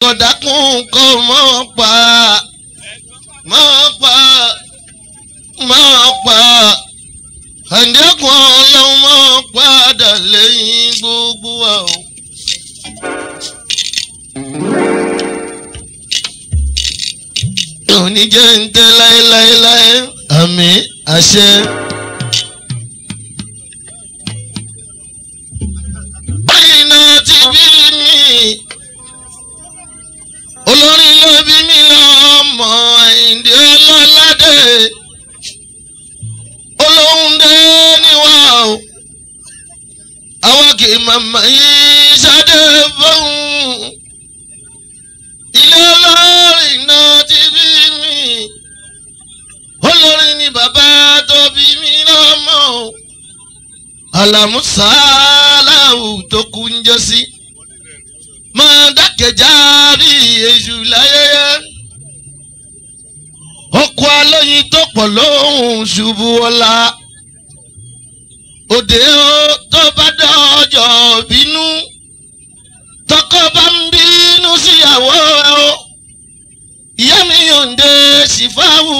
kọ̀dákùn kọ́ mọ́ pa mọ́ pa mọ́ pa àǹdẹ́kùn ọlọ́run mọ́ padà lẹ́yìn gbogbo wa o. òní jẹ́ ń tẹ́ láéláéláé àmì àṣẹ. báyìí náà ti bí mi olórin ló bí mi lọ́mọ àyíǹde ọlọ́ládé olóhùn dé níwá o àwọn kì í màmá yìí ṣáde fóun ilé olórin náà ti bí mi olórin ni bàbá tó bí mi lọ́mọ o alamusalahu tó kú ń jẹ́ sí máa dákẹ́já bí èṣù láyẹyẹ ọkọ̀ alóyin tó pọ̀ lóhùn ṣubú ọ̀la òde ó tó bá dọ́jọ́ bínú tọkọ bá ń bínú síyàwó ẹ o ìyá mi yòǹde sífáwù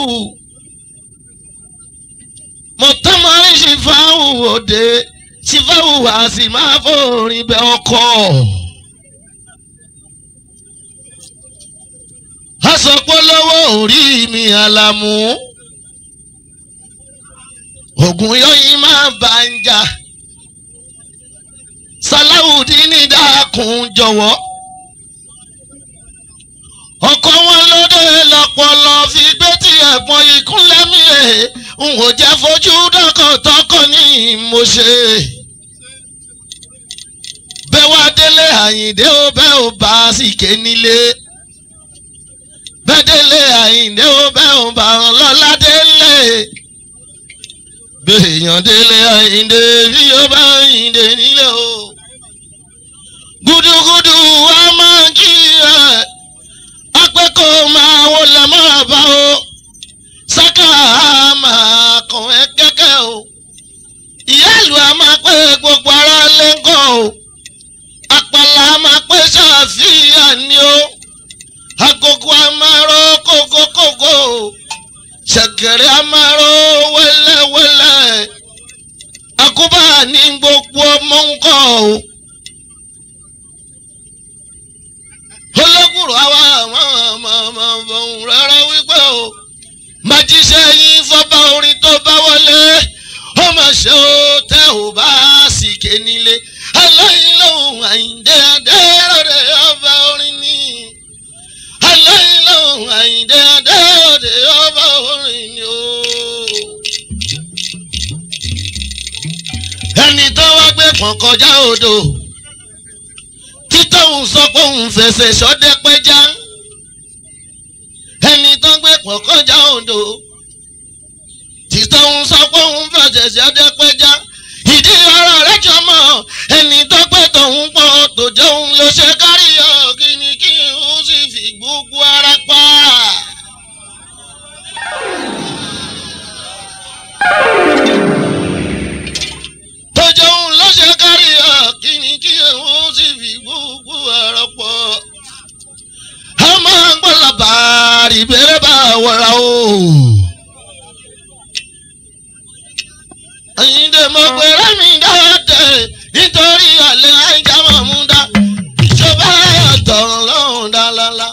mọ̀tọ́mọ́rí sífáwù òde sífáwù wá sí máa fòrin bẹ ọkọ. asọpọlọwọ orí mi àlàmú ògùn yọyìn máa bá ń jà sàláwùdíní dákun jọ̀wọ́ ọkọ wọn lóde lọpọlọ fi gbé tí ẹ̀pọ̀n ìkúnlẹ̀ mi ẹ̀ ń wò jẹ́ fojú dọ́kọ̀tọ́kọ̀ ní mo ṣe. bẹ́ẹ̀ wá délé àyìndé ó bẹ́ẹ̀ ó bá a sì ké nílé. bẹ́ẹ̀ délé àyìndé ó bẹ́ẹ̀ ó bá wọn lọ́lá délé. béèyàn délé àyìndé bí ó bá àyìndé nílé o. gúdúgúdú wa máa kí ẹ akẹ́kọ̀ọ́ máa wọlé máa bá o sáká máa kàn ẹ́ kẹ́kẹ́ o ìyá ìlú a máa pé gbogbo ara lẹ́ńkọ́ o àpàlà a máa pé ṣàfihàn ni o agogo a máa rọ kókókókó o ṣẹ̀kẹ̀rẹ̀ a máa rọ wẹ́lẹ́wẹ́lẹ́ àkóbá ní gbogbo ọmọ ńkọ́ o. olókùrọ̀ àwa àmọ́ rárá wípé o májíṣẹ́ yín fọ́bá orin tó bá wọlé ó mà ṣe ó tẹ́ ò bá sì ké nílé aláìní lòun àyíǹde adéròdè ọba orin ní aláìní lòun àyíǹde adéròdè ọba orin ní o. ẹni tó wá gbé pọ̀n kọjá odò títọ́hún sọ pé òun fẹsẹ̀ sọ́dẹ́ pẹ́já ẹni tó ń gbé pọ̀ kọjá odò títọ́hún sọ pé òun fẹsẹ̀ sọ́dẹ́ pẹ́já ìdí ọ̀rọ̀ rẹ̀ jọmọ́ ẹni tó gbé tòun pọ̀ tó jẹ́ òun ló ṣe kárí ọ̀ kí ni kí n sì fi gbogbo ara pa. tó jẹ́ òun ló ṣe kárí ọ̀ kí ni kí n sì fi gbogbo ara pọ̀ a máa ń gbọ́ làbàárì bẹ́rẹ̀ bá wọ̀ra o. Àyìndé mo pèrè mi dáadé nítorí àlẹ́ àìjà máa mú dá. Ìjọba àtọ̀run lọ́hùn dálálá.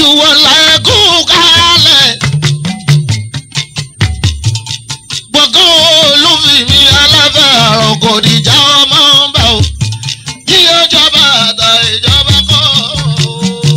olúwọlá ẹkú kálẹ̀. gbọ̀ngàn olúfìmí aláfẹ́ àrùn kò dìjà ọmọ bá o. kí ó jọba àtà ìjọba kọ́ o.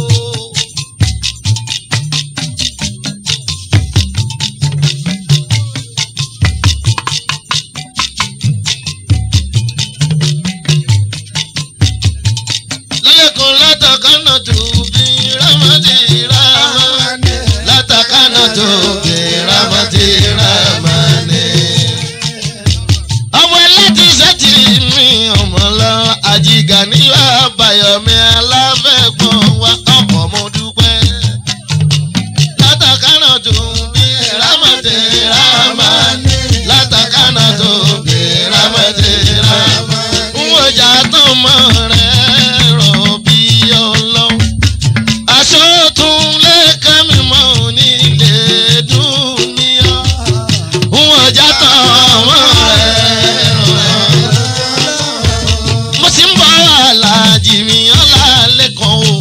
lẹ́kùn látàkánà tó bí rámọ́tì rámọ́ látàkánà tó bí rámọ́tì rámọ́ni. ọmọ ẹlẹ́tì sẹ́tì mi ọmọ lọ àjìgà nílò àbáyọ̀mí aláfẹ́gbọ̀n wa ọkọ̀ mo dúpẹ́. látàkánà tó bí rámọ́tì rámọ́ni látàkánà tó bí rámọ́tì rámọ́ni. n ò jà tán mọ́ rẹ̀ rọ̀ bí ọlọ́run. aṣọ tún lè ká mi mọ́ onílé dúníyà. n ò jà tán mọ́ rẹ̀ rọ̀. mo sì ń bọ̀ aláàjì mi ọ̀la lẹ́kọ̀ọ́ o.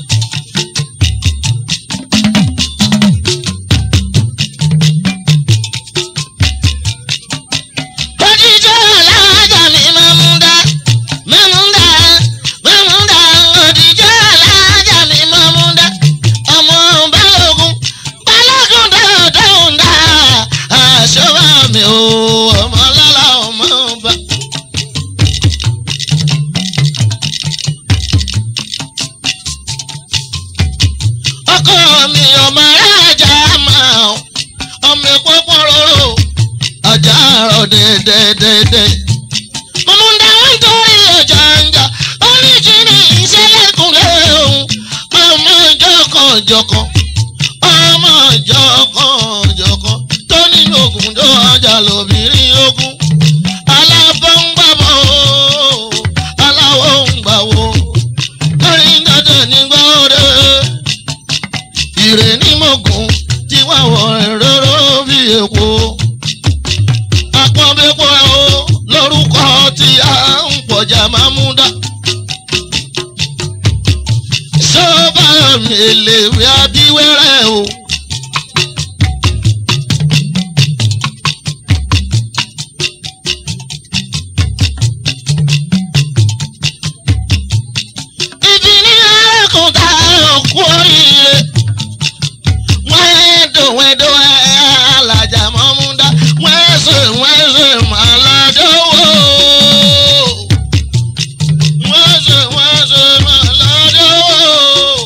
Òjijì alájà mi máa mú dá, máa mú dá, máa mú dá. Òjijì alájà mi máa mú dá. Ọmọ balógun, balógun dáadáa dá. Aṣọ wa mi ò ọmọ lọ́la ọmọ bá. Ọkọ mi ọmọ arájà máa ọmọ epo pọ̀ róró ọjà àrò dédédédé. Mọ̀múndà wọn torí ọjà ń jà, oníjìnnì ìṣẹ́lẹ̀kùnlé òun. Ọmọ jọkànjọkàn, ọmọ jọkànjọkàn, tó nínú ogun tó ọjà lóbìnrin ogun. Alábọ̀ ń gbàbọ̀ o, aláwọ̀ ń gbàwọ̀. Lórí dandan ní gbọ́dọ̀ ìrè ní mọ̀gùn tí wàá wọ̀ ẹ̀rọ bí èkó àpọ̀nbẹ́pọ̀ o lórúkọ tí a ń pọ̀jà máa mú dá. sọ́ba mi èlèwé abíwẹ́rẹ́ o. ibi ní ẹ̀kún tá a kú oríire wẹ́ẹ́dọ̀ wẹ́ẹ́dọ̀ alájà mọ́múdá wẹ́ẹ́sẹ̀ wẹ́ẹ́sẹ̀ màládọ́wọ́. wẹ́ẹ́sẹ̀ wẹ́ẹ́sẹ̀ màládọ́wọ́.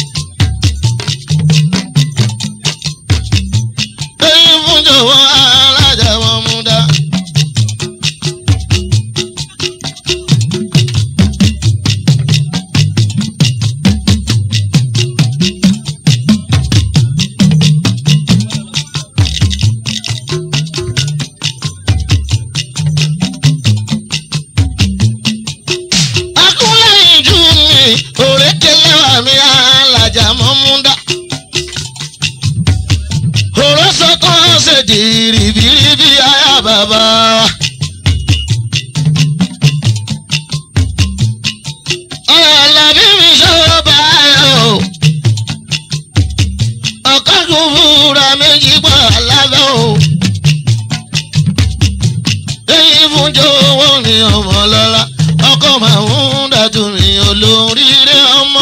èyí fún jọ̀wọ́ alájà mọ́múdá. akúnlẹ̀yìn jù mí òrékelé wà mí alájà mọ́múdá. òró sọ́kàn ṣe dìrìbìrìbì ayá bàbá wa. ọ̀làbí mi ṣọ́ báyọ̀ o. ọ̀kan kún fúra méjì pọ̀ lábẹ́ o. èyí fún jọ̀wọ́ ní ọmọ lọ́la ọkọ máa ń dájú ní olóríire ọmọ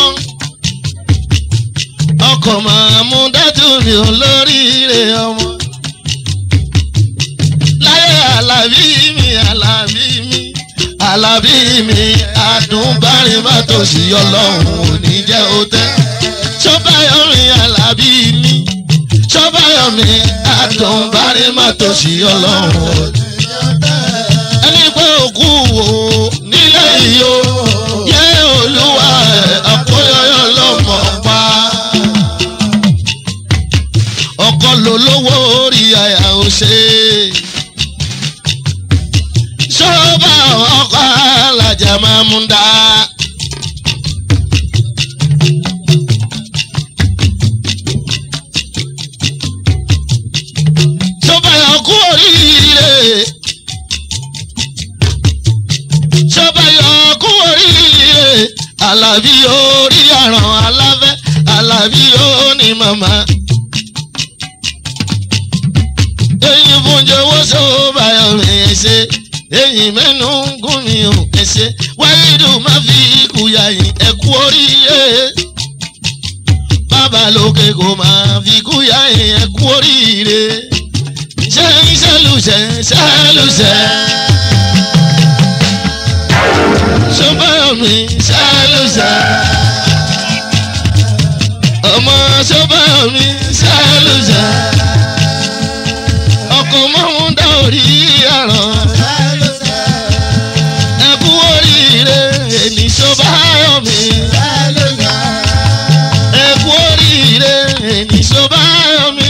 ọkọ máa mú dájú ní olóríire ọmọ láyé alábí mi alábí mi alábí mi adùnbárin má tó sí ọlọ́run ò ní jẹ́ ó tẹ́ sọ́bàyọ̀mí alábí mi sọ́bàyọ̀mí adùnbárin má tó sí ọlọ́run ò ní ẹni pé òkú wo nílé iyo yẹ olúwa ẹ àkóyọyọ lọmọ pa ọkọ lolówó orí àyà ò ṣe ṣọ́ọ́bà ọkọ alájà máa mú dá. ṣọ́ọ́bà ọkọ oríire. ṣọba yọ kú oríire alábí orí àràn aláfẹ́ alábí màmá. eyín fúnjẹ owó sọ́wọ́ báyọ̀ mi ẹ̀ ṣe eyín mẹ́nu ń gún mi ò ẹ̀ ṣe wáyédù má fi ikú ya yín ẹ̀ kú oríire. bàbá lókè kò máa fi ikú ya yín ẹ̀ kú oríire. ṣé ṣẹlùṣẹ ṣẹlùṣẹ. sọ́bàmí ṣẹlùṣẹ. ọmọ sọ́bàmí ṣẹlùṣẹ. ọkọ̀ mọ́hún dá orí àràn. ẹ kú oríire èmi sọ́bàmí. ẹ kú oríire èmi sọ́bàmí.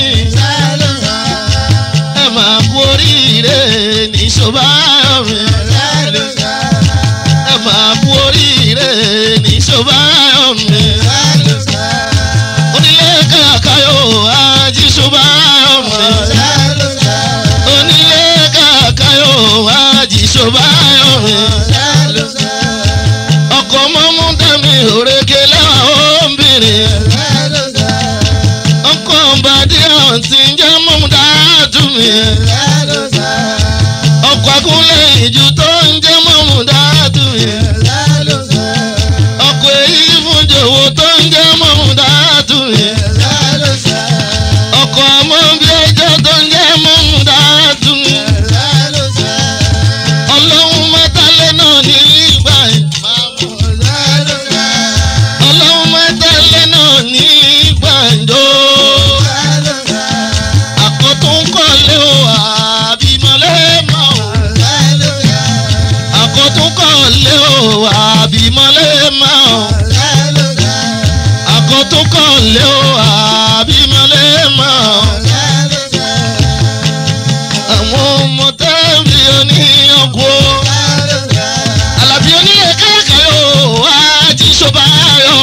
ẹ máa kú oríire ní sọ́bàmí. ẹ máa kú oríire ní sọ́bàmí. onílé kàkàyò ají sọ́bàmí. onílé kàkàyò ají sọ́bàmí. ọkọ̀ mọ́mú dẹ́mi òrèké lẹ́wà obìnrin. ọkọ̀ bàdí àǹtí jẹ́ mọ́mú dáàtú mi. ọkọ̀ akúnlẹ̀ ìjù tó ń jẹ́ mọ́mú dáàtú mi. ọkọ̀ èyí fún jòwó tó ń jẹ́ mọ́mú dáàtú mi. ọkọ̀ àmọ́ bí ẹjọ́ tó ń jẹ́ mọ́mú dáàtú mi. ọlọ́run mẹ́tàlẹ́ náà ní ìgbà yìí. ọlọ́run mẹ́tàlẹ́ náà ní ìgbà ìjọ. àkọ́tún kọ́lé o àbímọ́lẹ́ mọ́ o. àkọ́tún kọ́lé o àbímọ́lẹ́ mọ́ o. àkọ́tún kọ́lé o àbímọ́lẹ́ mọ́ o. àwọn ọmọ tẹ́lẹ̀ oníyanko. alábí onílé káyàkáyò àti ṣọ́bàáyọ̀.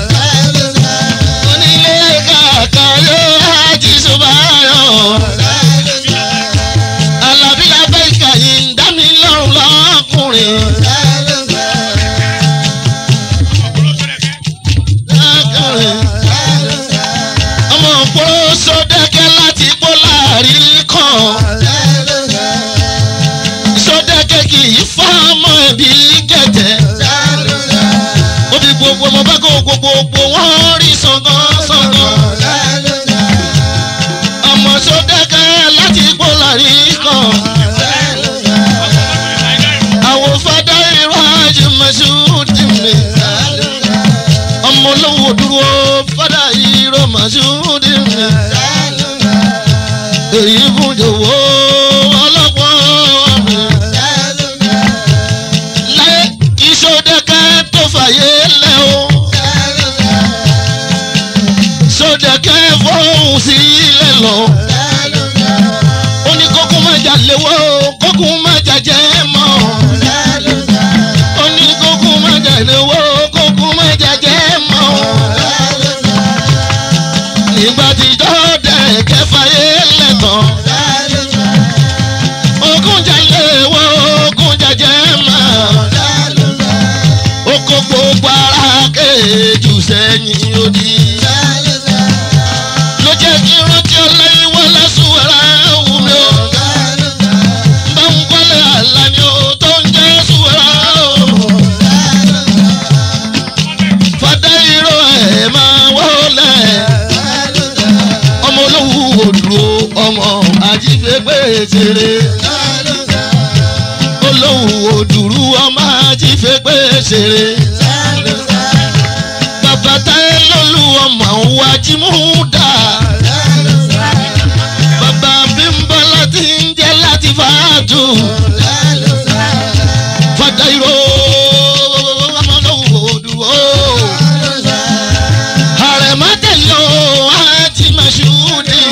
onílé káyàkáyò àti ṣọ́bàáyọ̀. alábí lábẹ́ ìkàyè ń dá mi lọ́rùn lọ́kùnrin. lọ́kùnrin. ọmọ òpóró sódẹ́kẹ́ láti pọ́ láàrin kan. sódẹ́kẹ́ kì í fọ́ ọmọ ẹ̀bí gẹ̀gẹ́. Obi gbogbo ọmọ bá kó gbogbogbò wọ́n rí sọ̀gán sọ̀gán. Ọmọ sódẹ́kẹ́ láti gbó lárí kan. Àwọn fada irọ́ ajé Masudi mi. Ọmọ olówó dúró fada irọ́ Masudi mi. Èyí fún jòwó ọlọ́pàá mi. Láyé ìṣòdẹ́kẹ́ tó fàyè lẹ́ o. Sódẹ́kẹ́ fọ́hùn sí ilẹ̀ lọ. Ó ní kókó má jà léwó, kókó má jà jẹ́ mọ́. Ó ní kókó má jà léwó, kókó má jà jẹ́ mọ́. Nígbà tí Sódẹ́kẹ́ fàyè lẹ̀ tán. Ogún jà léwó, ogún jà jẹ́ mọ́ oko gbogbo ara kéjù sẹ́yìn odi. ló jẹ́ kí rántí ọlẹ́yìn wọlé sùwẹ̀rẹ̀ wù mí o. bá ń kọ́lé àlá ni o tó ń jẹ́ sùwẹ̀rẹ̀ o. fàdé irọ́ ẹ̀ máa wọlé. ọmọ olówó òdùró ọmọ àjífẹ́gbẹ́ ṣeré. olówó òdùrú ọmọ àjífẹ́gbẹ́ ṣeré bàbá táyé lólu ọmọ wa jí mú dà. bàbá bímbọ́ láti ń jẹ́ láti fàájú. fàdà ìró ọmọ lówó dùwó. àrẹ̀mọ tẹ̀lé o àti màṣúdì.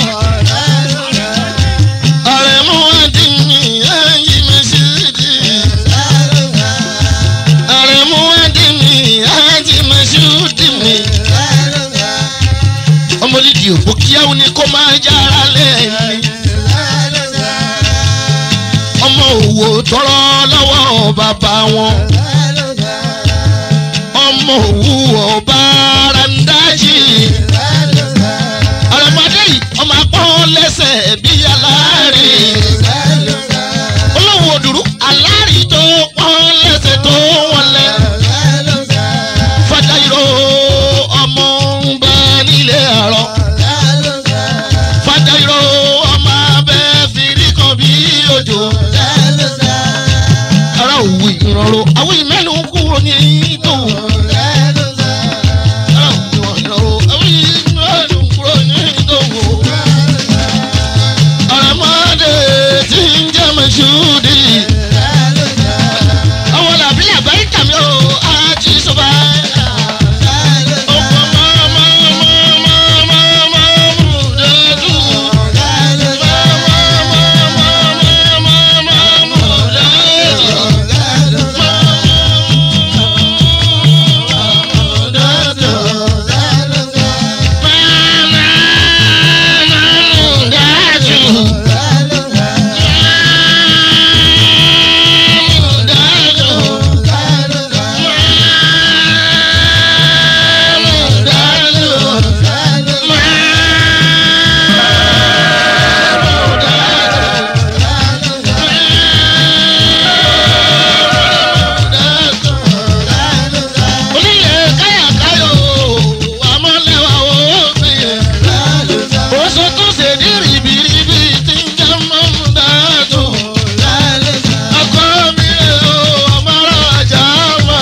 àrẹ̀mọ àti mi àyè màṣúdì. àrẹ̀mọ àti mi àti màṣúdì mi ọmọlídì òpó kíáwó ni kó máa jára lẹ́yìn. ọmọ òwò tọrọ lọ́wọ́ bàbá wọn. ọmọ òwú ọba randaji. ro àwọn ìmẹ́nu kúrò ní tòun. Ọ̀rọ̀mọdé tí ń jẹ́ Mọ̀ṣúdì. Àwọn làbí làbáyé kàmí o, àti sọ́ba. Ọkọ̀ máa máa máa máa máa máa mú dẹ́dù. Máa máa máa máa máa máa mú dẹ́dù. Onílé káyàkáyò, àmọ́lẹ́wà òfin. Oṣù tó ṣe ní rìbìrìbì tí ń jẹ́ mọ́múdájú. Ọkọ mi rè o, ọmọ ọjà wà.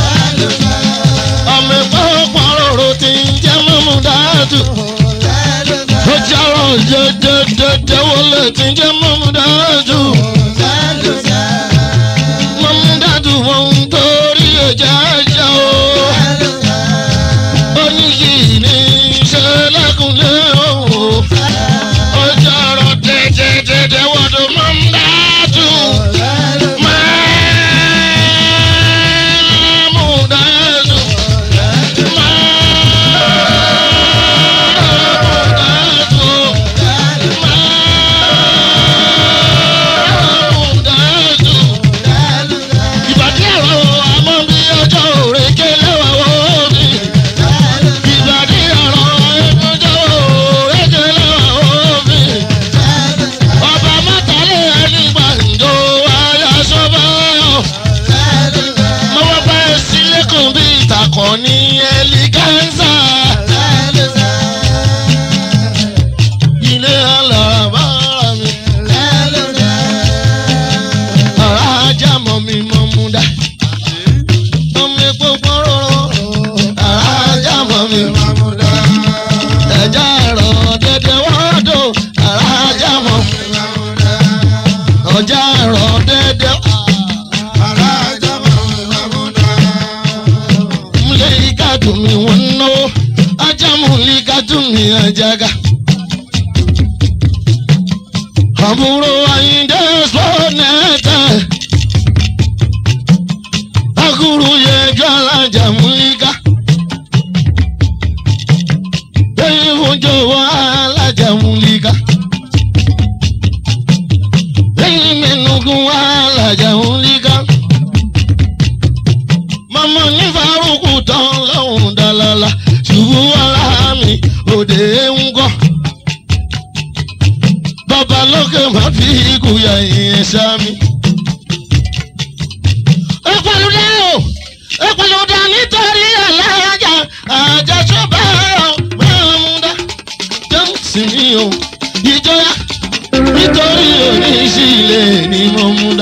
Ọmọ ẹ̀kọ́ pọ̀rọ̀rọ̀ tí ń jẹ́ mọ́múdájú. Ó járọ̀ jẹjẹjẹjẹ wọlé tí ń jẹ́ mọ́múdájú. Mọ́múdájú wọn ń torí ẹ̀jẹ̀ ẹ̀jẹ̀ o. Oníyì ní ṣẹlẹ́kùnlé o. Ó járọ̀ jẹjẹjẹjẹ wọ́dọ̀ mọ́múdájú. Mọ́múdájú. Ìbàdí ẹ̀rọ àmọ́ bí ọjọ́ òrèké lẹ́wà wọ́ọ̀dì. Ìbàdí ẹ̀rọ ẹ̀kọ́jọ́ òrèké lẹ́wà wọ́ọ̀dì. Ọba mọ́tàlẹ́ ẹni gbàǹjo ayá sọ́bà. Mọ́wọ́ bá ẹ sílé kan bí ìtàkùn ní ẹlígánsà. Ilé alárabára mi. Ọ̀rá ajá mọ̀ mi mọ̀ mú dá. Ọmọ epo pọ́nrọ́rọ́. Ọ̀rá ajá mọ̀ mi mọ̀ mú dá. Ẹja ẹ̀rọ dédé wọ́dọ̀. Ọ̀rá ajá mọ̀ mi mọ̀ mú dá. Ọjà ẹ̀rọ dédé. Múlẹ̀ ika dùn mí wọ́n náwó. Ajá múlẹ̀ ika dùn mí ajaga. Àbúrò Ayíǹde sọ́nẹ́tẹ̀. Akúrú yẹ jọ́lájà múlíkà. Lẹ́yìn fún jọ̀wọ́ alájà múlíkà. Lẹ́yìn mẹ́nugun alájà múlíkà. Màmá ní Fárúkù tán lọ́hùn dálálà. Ṣùgbọ́n wàhálà mi òde ń gọ́ bàbá lókè má fi ikú ya ìyẹn sámi. ẹ pàlùdà o ẹ pàlùdà nítorí alájà àjẹsọ́bà ọ̀gbọ́nmúdà jẹ́ǹsì mi o ìjọya nítorí oníṣìlẹ̀ ni mo mú dá.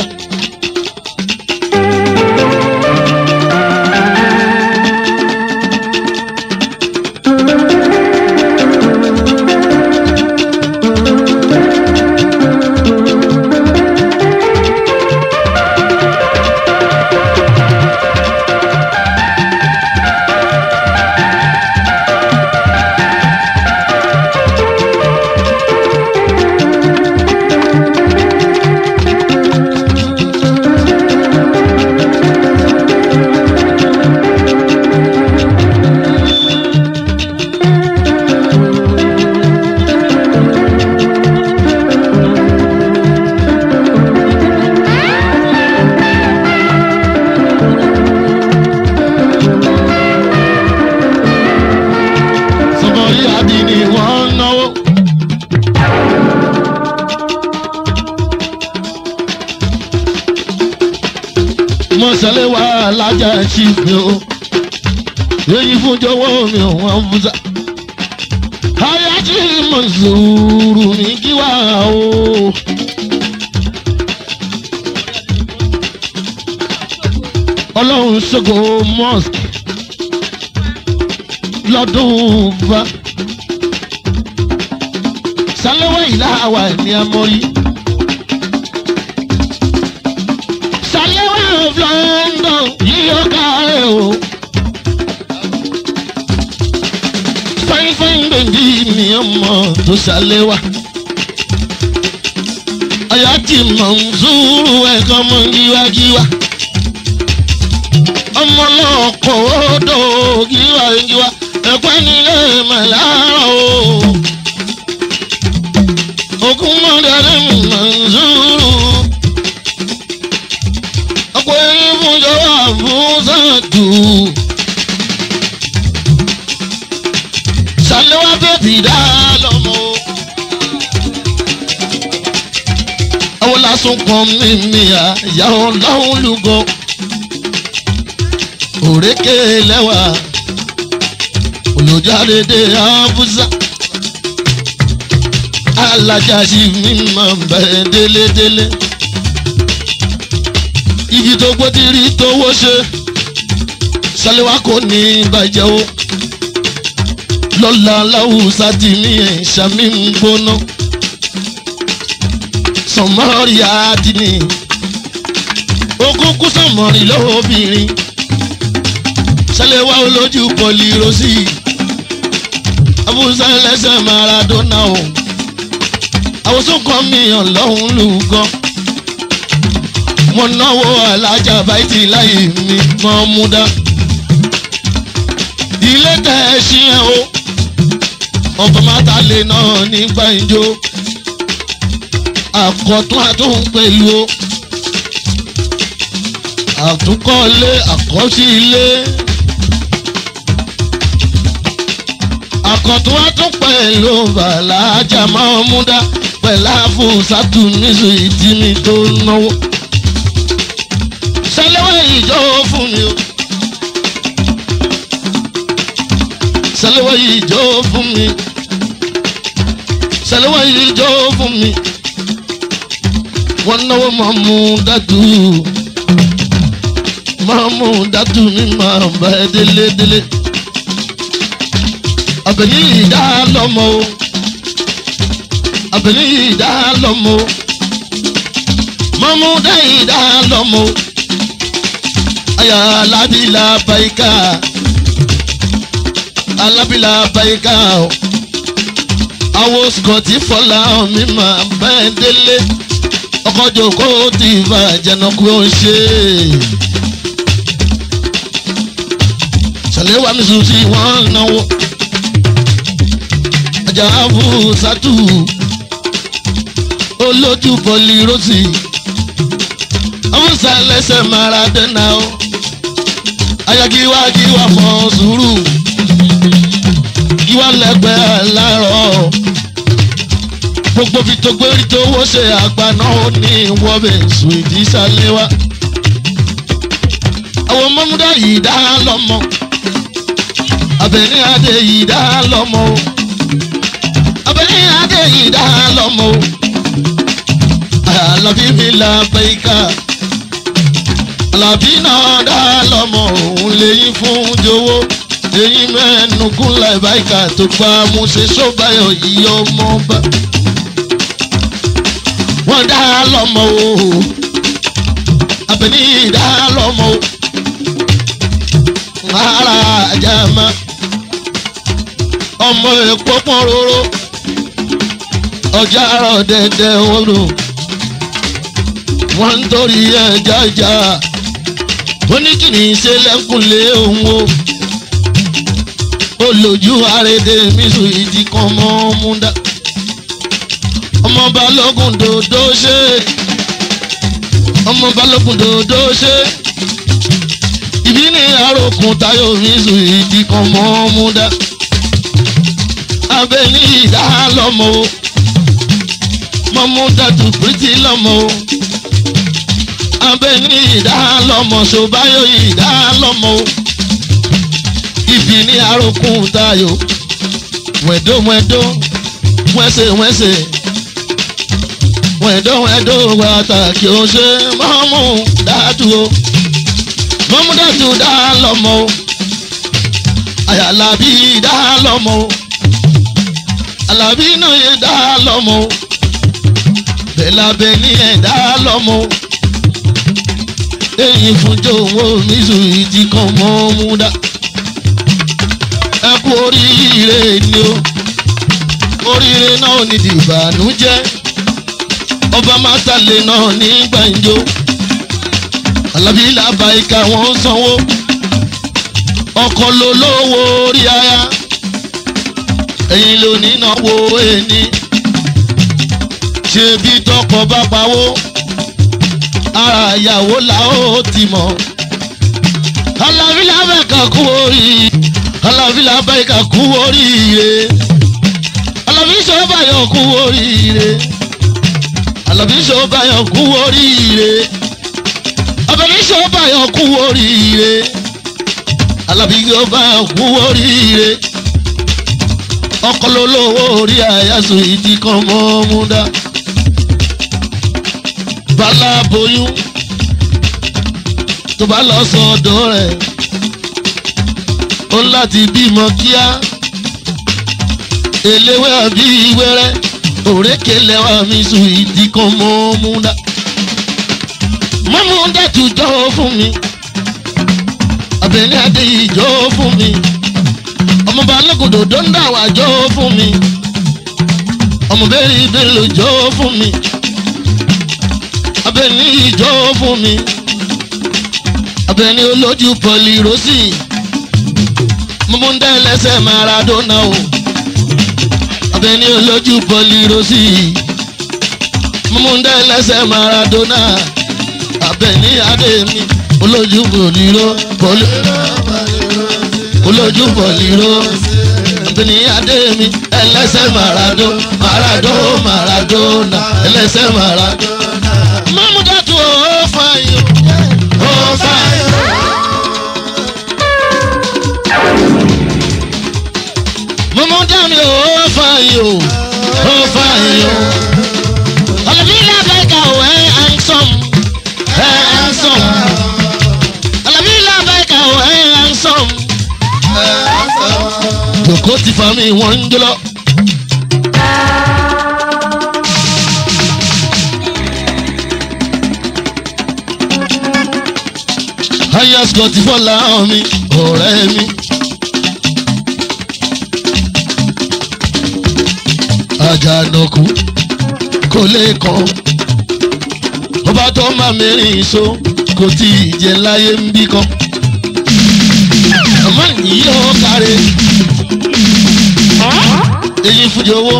sọ̀bọ̀rí àbí ni wọ́n ń náwó. mọ̀sálẹ̀ wà lájà chief mi o èyí fún jọ̀wọ́ mi ò wọ́n fúnṣà. ayájí mọ̀sùrù mi kí wá o. ọlọ́run ṣògo mosque lọ́dún bá sálẹ́wà ìlà àwà ní amọ́rí. sálẹ́wà of London yíyọ káàárẹ̀ o. fáínfáín bèbí mi ọmọ tó sálẹ́wà. ọ̀yá tí mò ń zúrú ẹ̀kọ́ mọ́ gíwágíwá. ọmọ náà kò ó dò gíwágíwá ẹ̀pẹ́ nílé màlára o ogun mọ̀dára mọ̀nzúrù. ọ̀pọ̀ ẹ̀rín fún jọwọ́ àfúnṣàtù. ṣàlẹ́wà bẹ́bí dá lọ́mọ. àwọn lásán kan mímí àyà ọlọ́run lúgọ. òrékè lẹ́wà olùjáde dé àbúzá alájàsí mi máa ń bẹ délédélé. igi tó gbó ti rí tówó ṣe ṣàlẹ́wà kò ní bàjẹ́ o. lọ́la láwùsá ti mí ẹ̀ ṣàmì ń gbóná. sọmọ́rì àdínì okúnkún sọmọ́rì lóbìnrin ṣàlẹ́wà olójú pọ̀lì rosí abúlé lẹ́sẹ̀ maradona o àwòsàn kan mi ọlọ́run lù gan. mo náwó alájà báyìí láyé mi mọ́ mú dá. ilé tẹ̀ ẹ́ sí ẹ o ọba máta lè náà nígbà ìjó. àkọ́tún àtún pẹ̀lú o. àtúnkọ́lé àkọ́sí ilé. àkọ́tún àtún pẹ̀lú bàlájà máa mú dá pẹ̀lá fún sátúnísù ìdíni tó náwó. sẹlẹ̀wá ìjọ fún mi o. sẹlẹ̀wá ìjọ fún mi. sẹlẹ̀wá ìjọ fún mi. wọ́n náwó máa mú dátú. máa mú dátú mi máa bá ẹ délé délé. àbẹ̀yìn ìdá lọ́mọ o abẹ́lẹ́ ìdá lọ́mọ mọ́múdá ìdá lọ́mọ ayà alábìlà bàyíká alábìlà bàyíká àwọn skọ̀tì fọlá mi máa bẹ́ẹ̀ délé ọkọ̀jọ kó ti bá jẹnukú ó ṣe. sàlẹ̀ wà mí sùn sí wọ́n náwó ajá fún sátú olójú bọ́lí rosy ọmọọ̀sá lẹ́sẹ̀ maradona o ayagiwagiwa mọ̀ sùúrù ìwà lẹ́gbẹ̀ẹ́ aláàárọ̀ gbogbo fi tó gbérí tó wó ṣe àgbà náà ó ní wọ́bẹ̀ sùìdí sálẹ́wà àwọn mọ́múdá yìí dá lọ́mọ abẹ́ní adé yìí dá lọ́mọ o abẹ́ní adé yìí dá lọ́mọ o alábí mi la bẹ́ẹ̀ká alábí náà dá lọ́mọ òun lẹ́yìn fún jowó lẹ́yìn mẹ́nu gúnlẹ̀ báyìíká tó gbá mú ṣe sọ́bàyọ̀ yìí ọmọ bá wọ́n dá lọ́mọ o abẹ́ni dá lọ́mọ o ara àjàmá ọmọ èkó pọ́n róró ọjà rọ̀ dẹ́dẹ́ wọ́rọ̀ wọ́n ń torí ẹja ìjà wọ́n ní kí ni ṣe lẹ́kùnlé òun o olójú àrèdè mísù ìdí kan mọ́ múndà ọmọ balógun dòdò ṣe ọmọ balógun dòdò ṣe ìbí ní àròkùn tayo mísù ìdí kan mọ́ múndà abẹ ní ìdá lọ́mọ o mọ́múdà tù pírítì lọ́mọ o abẹ ní ìdá lọ́mọ ṣòbáyọ ìdá lọ́mọ o ibi ní arókùn tayo wẹ̀dọ́wẹ̀dọ́ wẹ́sẹ̀wẹ́sẹ̀ wẹ̀dọ́wẹ̀dọ́ pàtàkì ó ṣe mọ́mú dádúró mọ́múdàtú dá lọ́mọ o àyàlábí dá lọ́mọ o àlàbí náà yẹ dá lọ́mọ o bẹ́lábẹ́ ní ẹ̀ dá lọ́mọ o èyí fúnjọ owó mísù ìdí kan mọ́ múdà ẹ kú oríire ni o oríire náà ní dìbànújẹ́ ọba mátàlẹ́ náà ní gbàǹjo alábí làbáyíká wọn sanwó ọkọ ló lówó orí aya ẹ̀yin ló ní náwó ẹni ṣe bí tọkọ bá pawó ara ìyàwó la ó ti mọ̀ alábí làbáyíká kú orí alábí làbáyíká kú oríire alábí sọ́bàyọ̀ kú oríire alábí sọ́bàyọ̀ kú oríire abẹ́ni sọ́bàyọ̀ kú oríire alábí sọ́bàyọ̀ kú oríire ọkọlọ́lọ́wọ́ orí àyàsọ ìdí kan mọ́ múdá bala boyún tó bá lọ sọ́dọ̀ rẹ̀ ó láti bímọ kíá eléwé àbí wẹ́rẹ́ òrékè lẹ́wà mi sùn ìdí kan mọ́ múdá mọ́múdá tún jọ́ fún mi abẹ́ni adé yìí jọ́ fún mi ọmọọba alágòdò dọ́ńdà wà jọ́ fún mi ọmọbẹ́rẹ́ ìbéèrè ló jọ́ fún mi abẹ́ni yìí jọ́ fún mi abẹ́ni olójú pọ̀lì rosy mọ́múdá ẹlẹ́sẹ̀ maradona o abẹ́ni olójú pọ̀lì rosy mọ́múdá ẹlẹ́sẹ̀ maradona abẹ́ni adé mi olójú pọ̀lì ro pọ̀lì olójú pọ̀lìró ní adé mi ẹlẹ́sẹ̀ marado marado maradona ẹlẹ́sẹ̀ marado. mọ́múdàtú ó fààyè ó fààyè. mọ́múdàmí ó fààyè ó fààyè. ọ̀lẹ́bí làbẹ́ka ò ẹ́ handsome ẹ́ handsome. ọ̀lẹ́bí làbẹ́ka ò ẹ́ handsome jòkó ti fa mi wọ́n ń jọlọ. ayasco ti fọ́lá mi ọ̀rẹ́ mi. àjànàkú kò lè kàn ọba tó máa mẹ́rin so kò tí ì jẹ láyé ń bí kan àmọ́ nìyí ó kárẹ̀ èyí fújì owó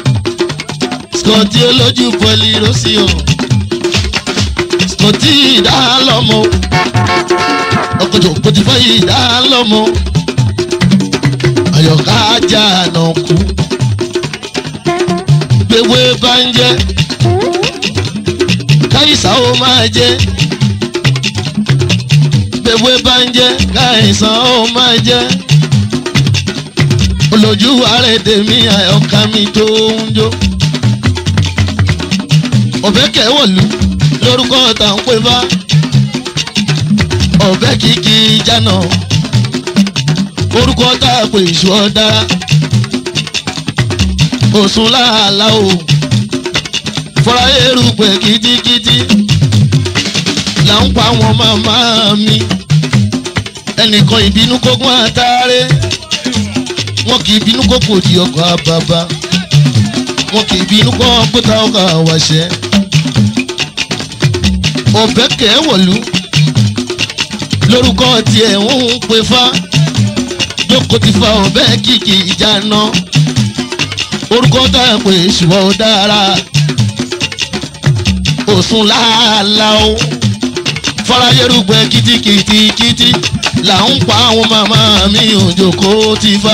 skọtí olójú pọ̀lì rọ́sì o skọtí ìdálọ́mọ ọkọ̀jọ̀ kòtì fọ́yì ìdálọ́mọ àyọ̀ká ajá àná kú gbéwé bá ń jẹ́ káyìsà ó máa jẹ́ gbéwé bá ń jẹ́ káyìsà ó máa jẹ́ olójú àrèdè mi àyọkà mi tó ń jó. ọ̀bẹ kẹwọ̀lú lórúkọ tá ń pè bá ọ̀bẹ kìkì jánà orúkọ tá a pè ìṣú ọ̀dára òsùn láàlá o fọlá erùpẹ̀ kìtìkìtì là ń pa àwọn màmá mi ẹnìkan ìbínú kógún àtàrẹ wọn kì í bínú kó kò di ọkọ̀ àbàbà wọn kì í bínú kó kóta ọkọ̀ àwàṣẹ. ọ̀bẹ kẹ́wọ̀lú lórúkọ tiẹ̀ ń pe fá jókòó ti fa ọ̀bẹ kìkì ìjà náà orúkọ tá a pè ṣùgbọ́n ó dára òsùn láàlá o fọláyérúgbẹ kìtìkìtìkìtì là ń pa àwọn màmá mi òjòkó ti fa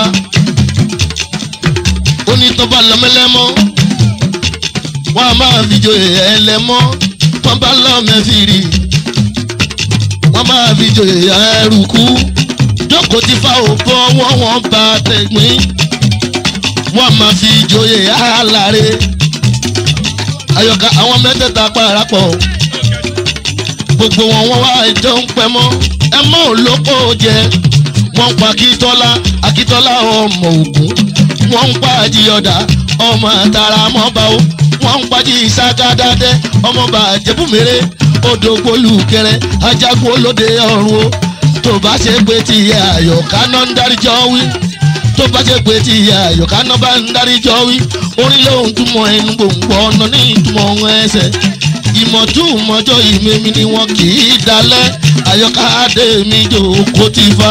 onítọ́ba lọ́mẹlẹ́mọ́ wọ́n a máa fi joyè ẹlẹ́mọ́ wọ́n bá lọ́mẹ́fìrì wọ́n máa fi joyè ẹrùkú jókòó ti fa òbọ̀ wọ́n wọ́n bá tẹ̀gbìn wọ́n máa fi joyè aláre ayọ̀ká àwọn mẹ́tẹ̀ẹ̀ta parapọ̀ gbogbo wọn wọ́n wá ìjọ ń pẹ́ mọ́ ẹ mọ́ olóko jẹ wọ́n ń pa akíntọ́lá akíntọ́lá ọmọ ògún wọ́n ń pa àjíyọ̀dá ọmọ àtàrà mọ́ba o wọ́n ń pají ìsákádádẹ́ ọmọọba àjẹbùmẹ́rẹ́ odògbólú kẹrẹ ajagun olóde ọ̀run o tó bá ṣe pé ti àyọ̀ká náà ń dáríjọ́ wí tó bá ṣe pé ti àyọ̀ká náà bá ń dáríjọ́ wí orin lóhun túmọ̀ ẹnu gbòǹgbò ọ̀nà ní ìtumọ̀ ohun ẹsẹ̀ ìmọ̀túmọ̀jọ́ ìmẹ̀mí ni wọn kì í dalẹ̀ àyọ̀ká adé mi jòkó ti fa.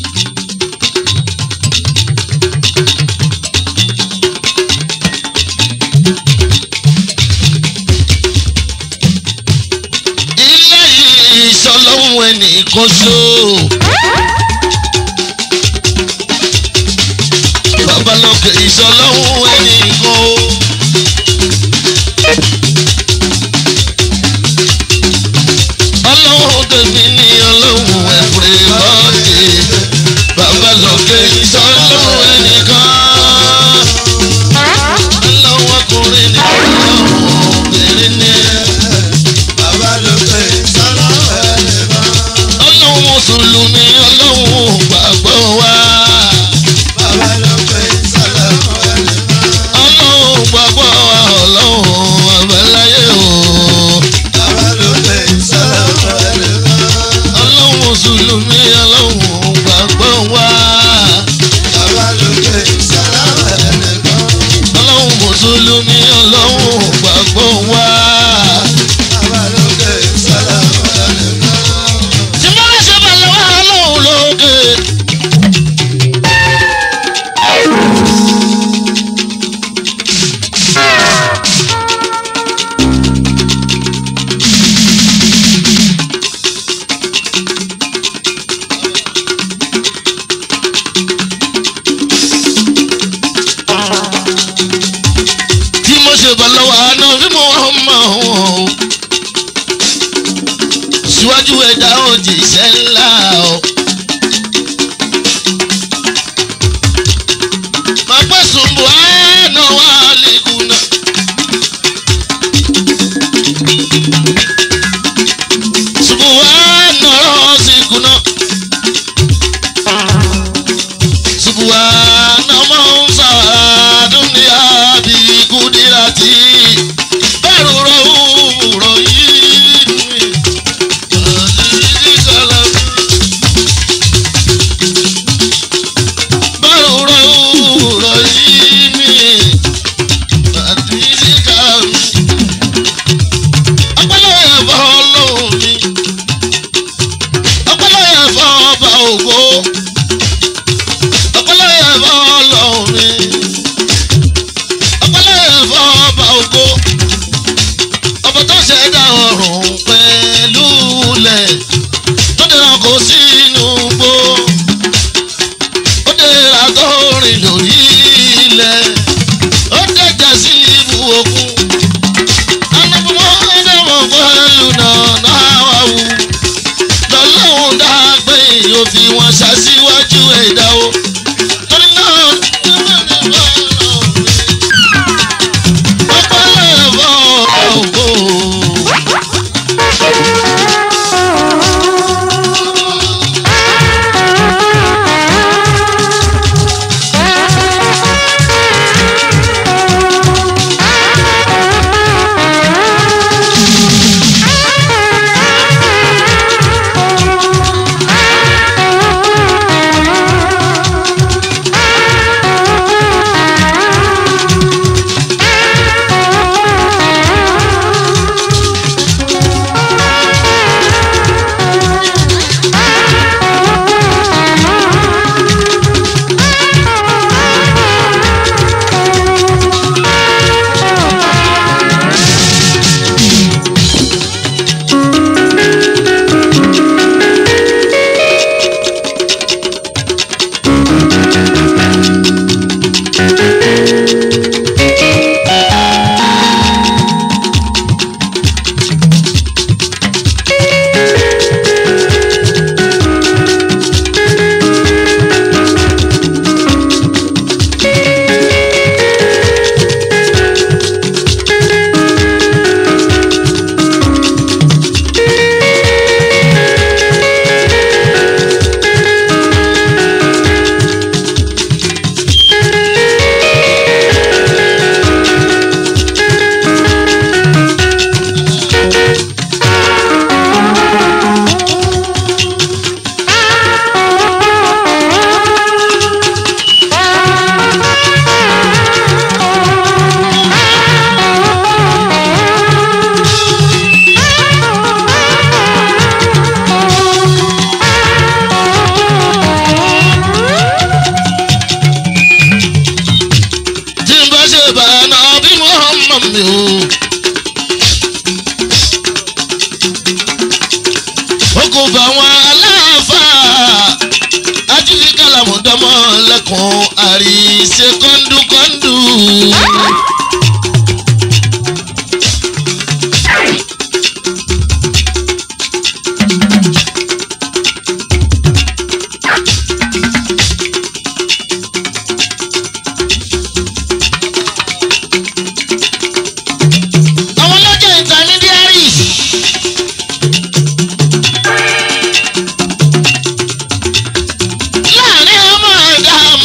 ilé ìsọlọ́hún ẹnìkan ṣó. babalọ́kẹ́ ìsọlọ́hún ẹnìkan o. ọlọ́run tèmi ní ọlọ́run ẹ̀fẹ̀ bọ́ọ̀dì babalọ́kẹ́ ìsọlọ́hún ẹnìkan. ọlọ́run ọkùnrin ní ọlọ́run obìnrin ní. Bàbá ló pè sọ́lọ́wọ́ ẹnìkan. ọlọ́run mùsùlùmí ọlọ́run gbàgbọ́ wa. Bàbá ló pè sọ́lọ́wọ́ ẹnìkan. ọlọ́run gbàgbọ́ wa ọlọ́run àbáláyé o. Bàbá ló pè sọ́lọ́wọ́ ẹnìkan. ọlọ́run mùsùlùmí ọlọ́run gbàgbọ́ wa. Bàbá ló pè sọ́lọ́wọ́ ẹnìkan. ọlọ́run mùsùlùmí ọlọ́run gbàgbọ́ wa. Bàbá ló pè sọ́lọ́wọ́ ẹnìkan. tí mo bá ṣe balẹ̀ wá ọlọ́run lókè. tí mo ṣe bọ̀ lọ́wọ́ àná bí mo wọ́n mọ̀ ọ́n. síwájú ẹ̀dá òjìṣẹ́ ńlá o. máa pẹ́ sùnbù àánú wà lẹ́kùnà. sùnbù àánú ọ̀rọ̀ sí kùnà. sùnbù àánú ọmọ ń sàádùn ní àbí kúdírátì. bẹ́ẹ̀ rọ̀ òwúrọ̀ yìí.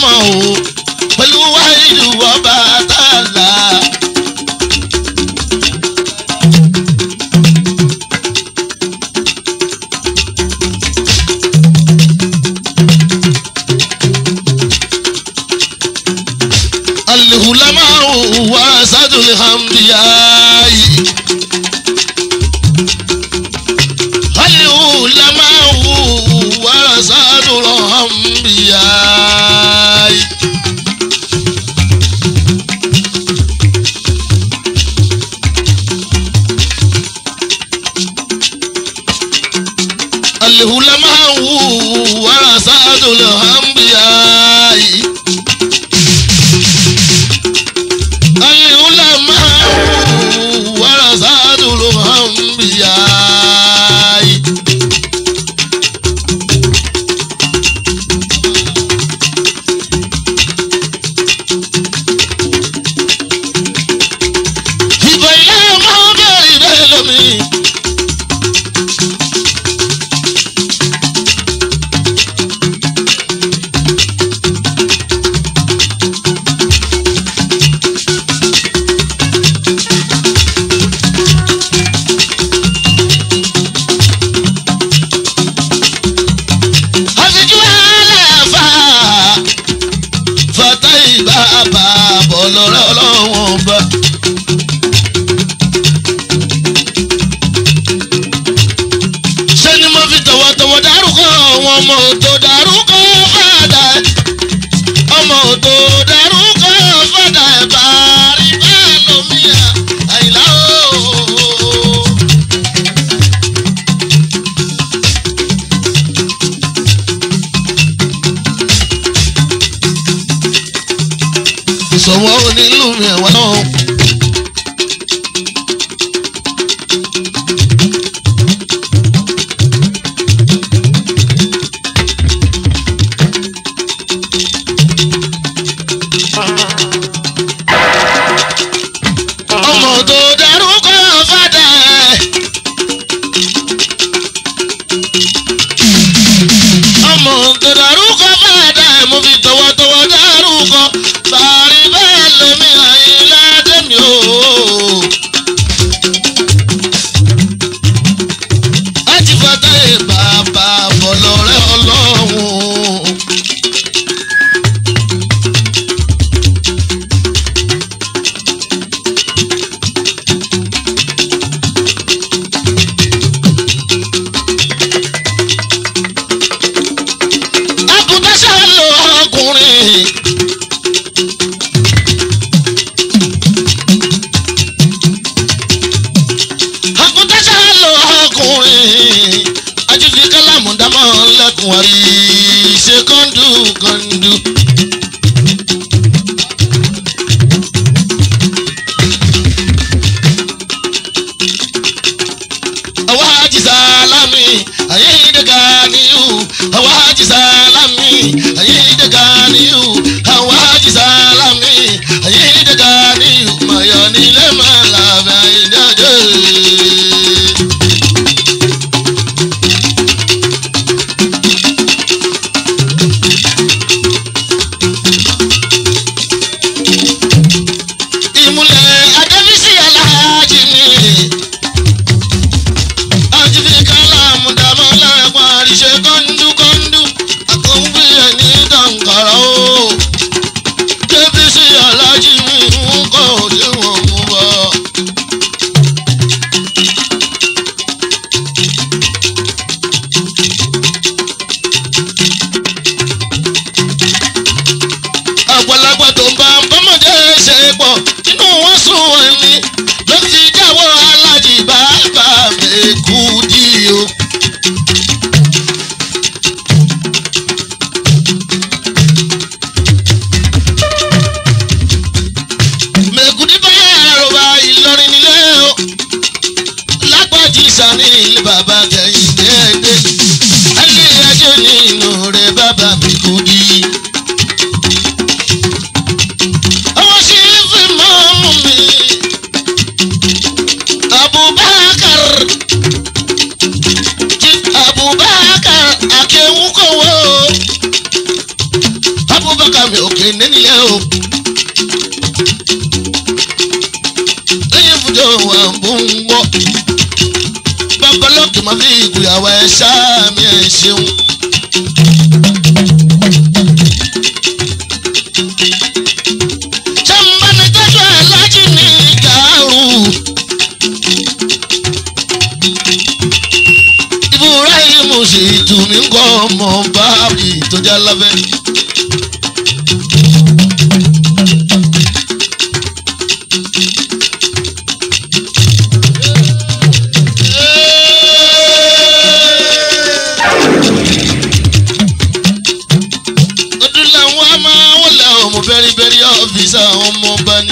wọn o pẹ̀lú wáìlú ọba tààlà. العلماء ورثة الأنبياء العلماء ورثة الأنبياء العلماء ورثة الأنبياء العلماء ورثة الأنبياء ìbọn ilé máa ń bẹ̀rẹ̀ bẹ́ẹ̀ lómi. àfijú àlàfà fata ìbábà bọ̀ lọ́rọ̀ ọlọ́wọ́n bá. ṣé ni mo fi tọ̀wọ̀tọ̀wọ̀ dárúkọ àwọn ọmọ òtò dárúkọ fàdà ọmọ òtò dárúkọ fàdà ẹ̀bà rí bẹ́ẹ̀ lómìnira àyìnlá ooo. ìṣòwò onílù mi ẹ̀wọ̀n náà. ọmọ tó dárúkọ fàdà ẹ̀. ọmọ tó dárúkọ fàdà ẹ̀ mo fi tọwọ́tọwọ́ dárúkọ bàrí bẹ́ẹ̀ lómi àyìnlá dẹ́mi. mi òkè nílẹ̀ o. lẹ́yìn fújọ wà ń bú ń gbọ́. babalọ́kì máa fi ìgbéyàwó ẹ̀ ṣáà mi ẹ̀ ṣeun. sẹ́mbánitẹ́jọ́ ẹ̀ lájí ní gàrú. ibrahim sì tù mí kọ́ ọmọ báàbí tó já lábẹ́. ọdún làwọn a máa wọlé ọmọ bẹ́rìbẹ́rì ọ́fíìsì àwọn ọmọ ọba ni.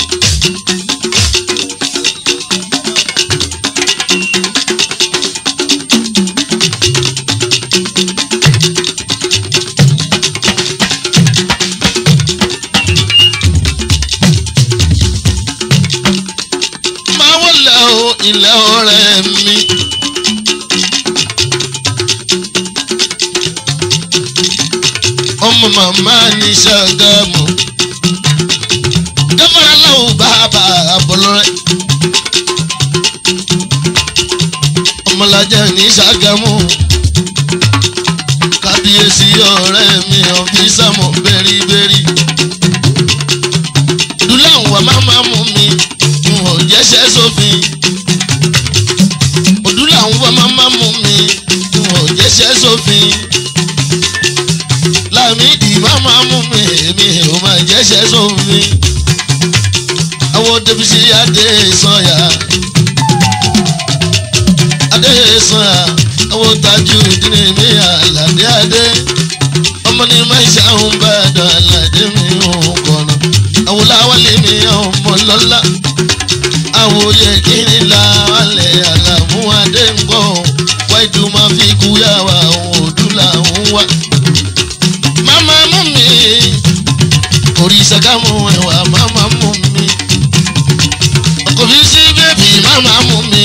máa wọlé o ilẹ̀ ọ̀rẹ́ mi. ọmọ màmá ní Ṣàgámù gáfárà láwù bàbá àbọ̀lọ́rẹ́ ọmọlájà ní Ṣàgámù kábíyèsí ọ̀rẹ́ mi ọ̀fíìsàmù bẹ́rìbẹ́rì dúláwù wà má má mú mi n ò jẹ́sẹ̀ sófin òdúláwù wà má má mú mi n ò jẹ́sẹ̀ sófin lámìdí máma mú mi èmi ò máa jẹ́sẹ̀ sómi. àwọn débísí adé sanya adé sanya àwọn tajú ìdílé mi àlàdé adé ọmọ ní máa ń ṣàwọn bá dán àlàdé mi ò kọ̀nà àwọn láwálé mi ọmọ lọ́lá àwọn oyè kíni làwálé àlàmú adé ń gbọ́ wáìdù máa fi kú yàwá òun òdú làwọn wá mama mú mi òrìṣà ká mú ẹwà mama mú mi ọkọ fi sí bébì mama mú mi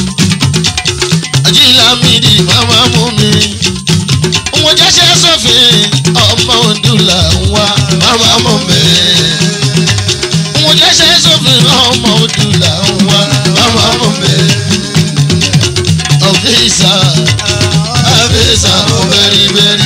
ajílámìdì mama mú mi òun jẹ́sẹ̀ sọ́fin ọmọ òdùlà ń wá mama mú mi òun jẹ́sẹ̀ sọ́fin ọmọ òdùlà ń wá mama mú mi ọ̀fíìsà ọ̀fíìsà mo bẹ̀rì bẹ̀rì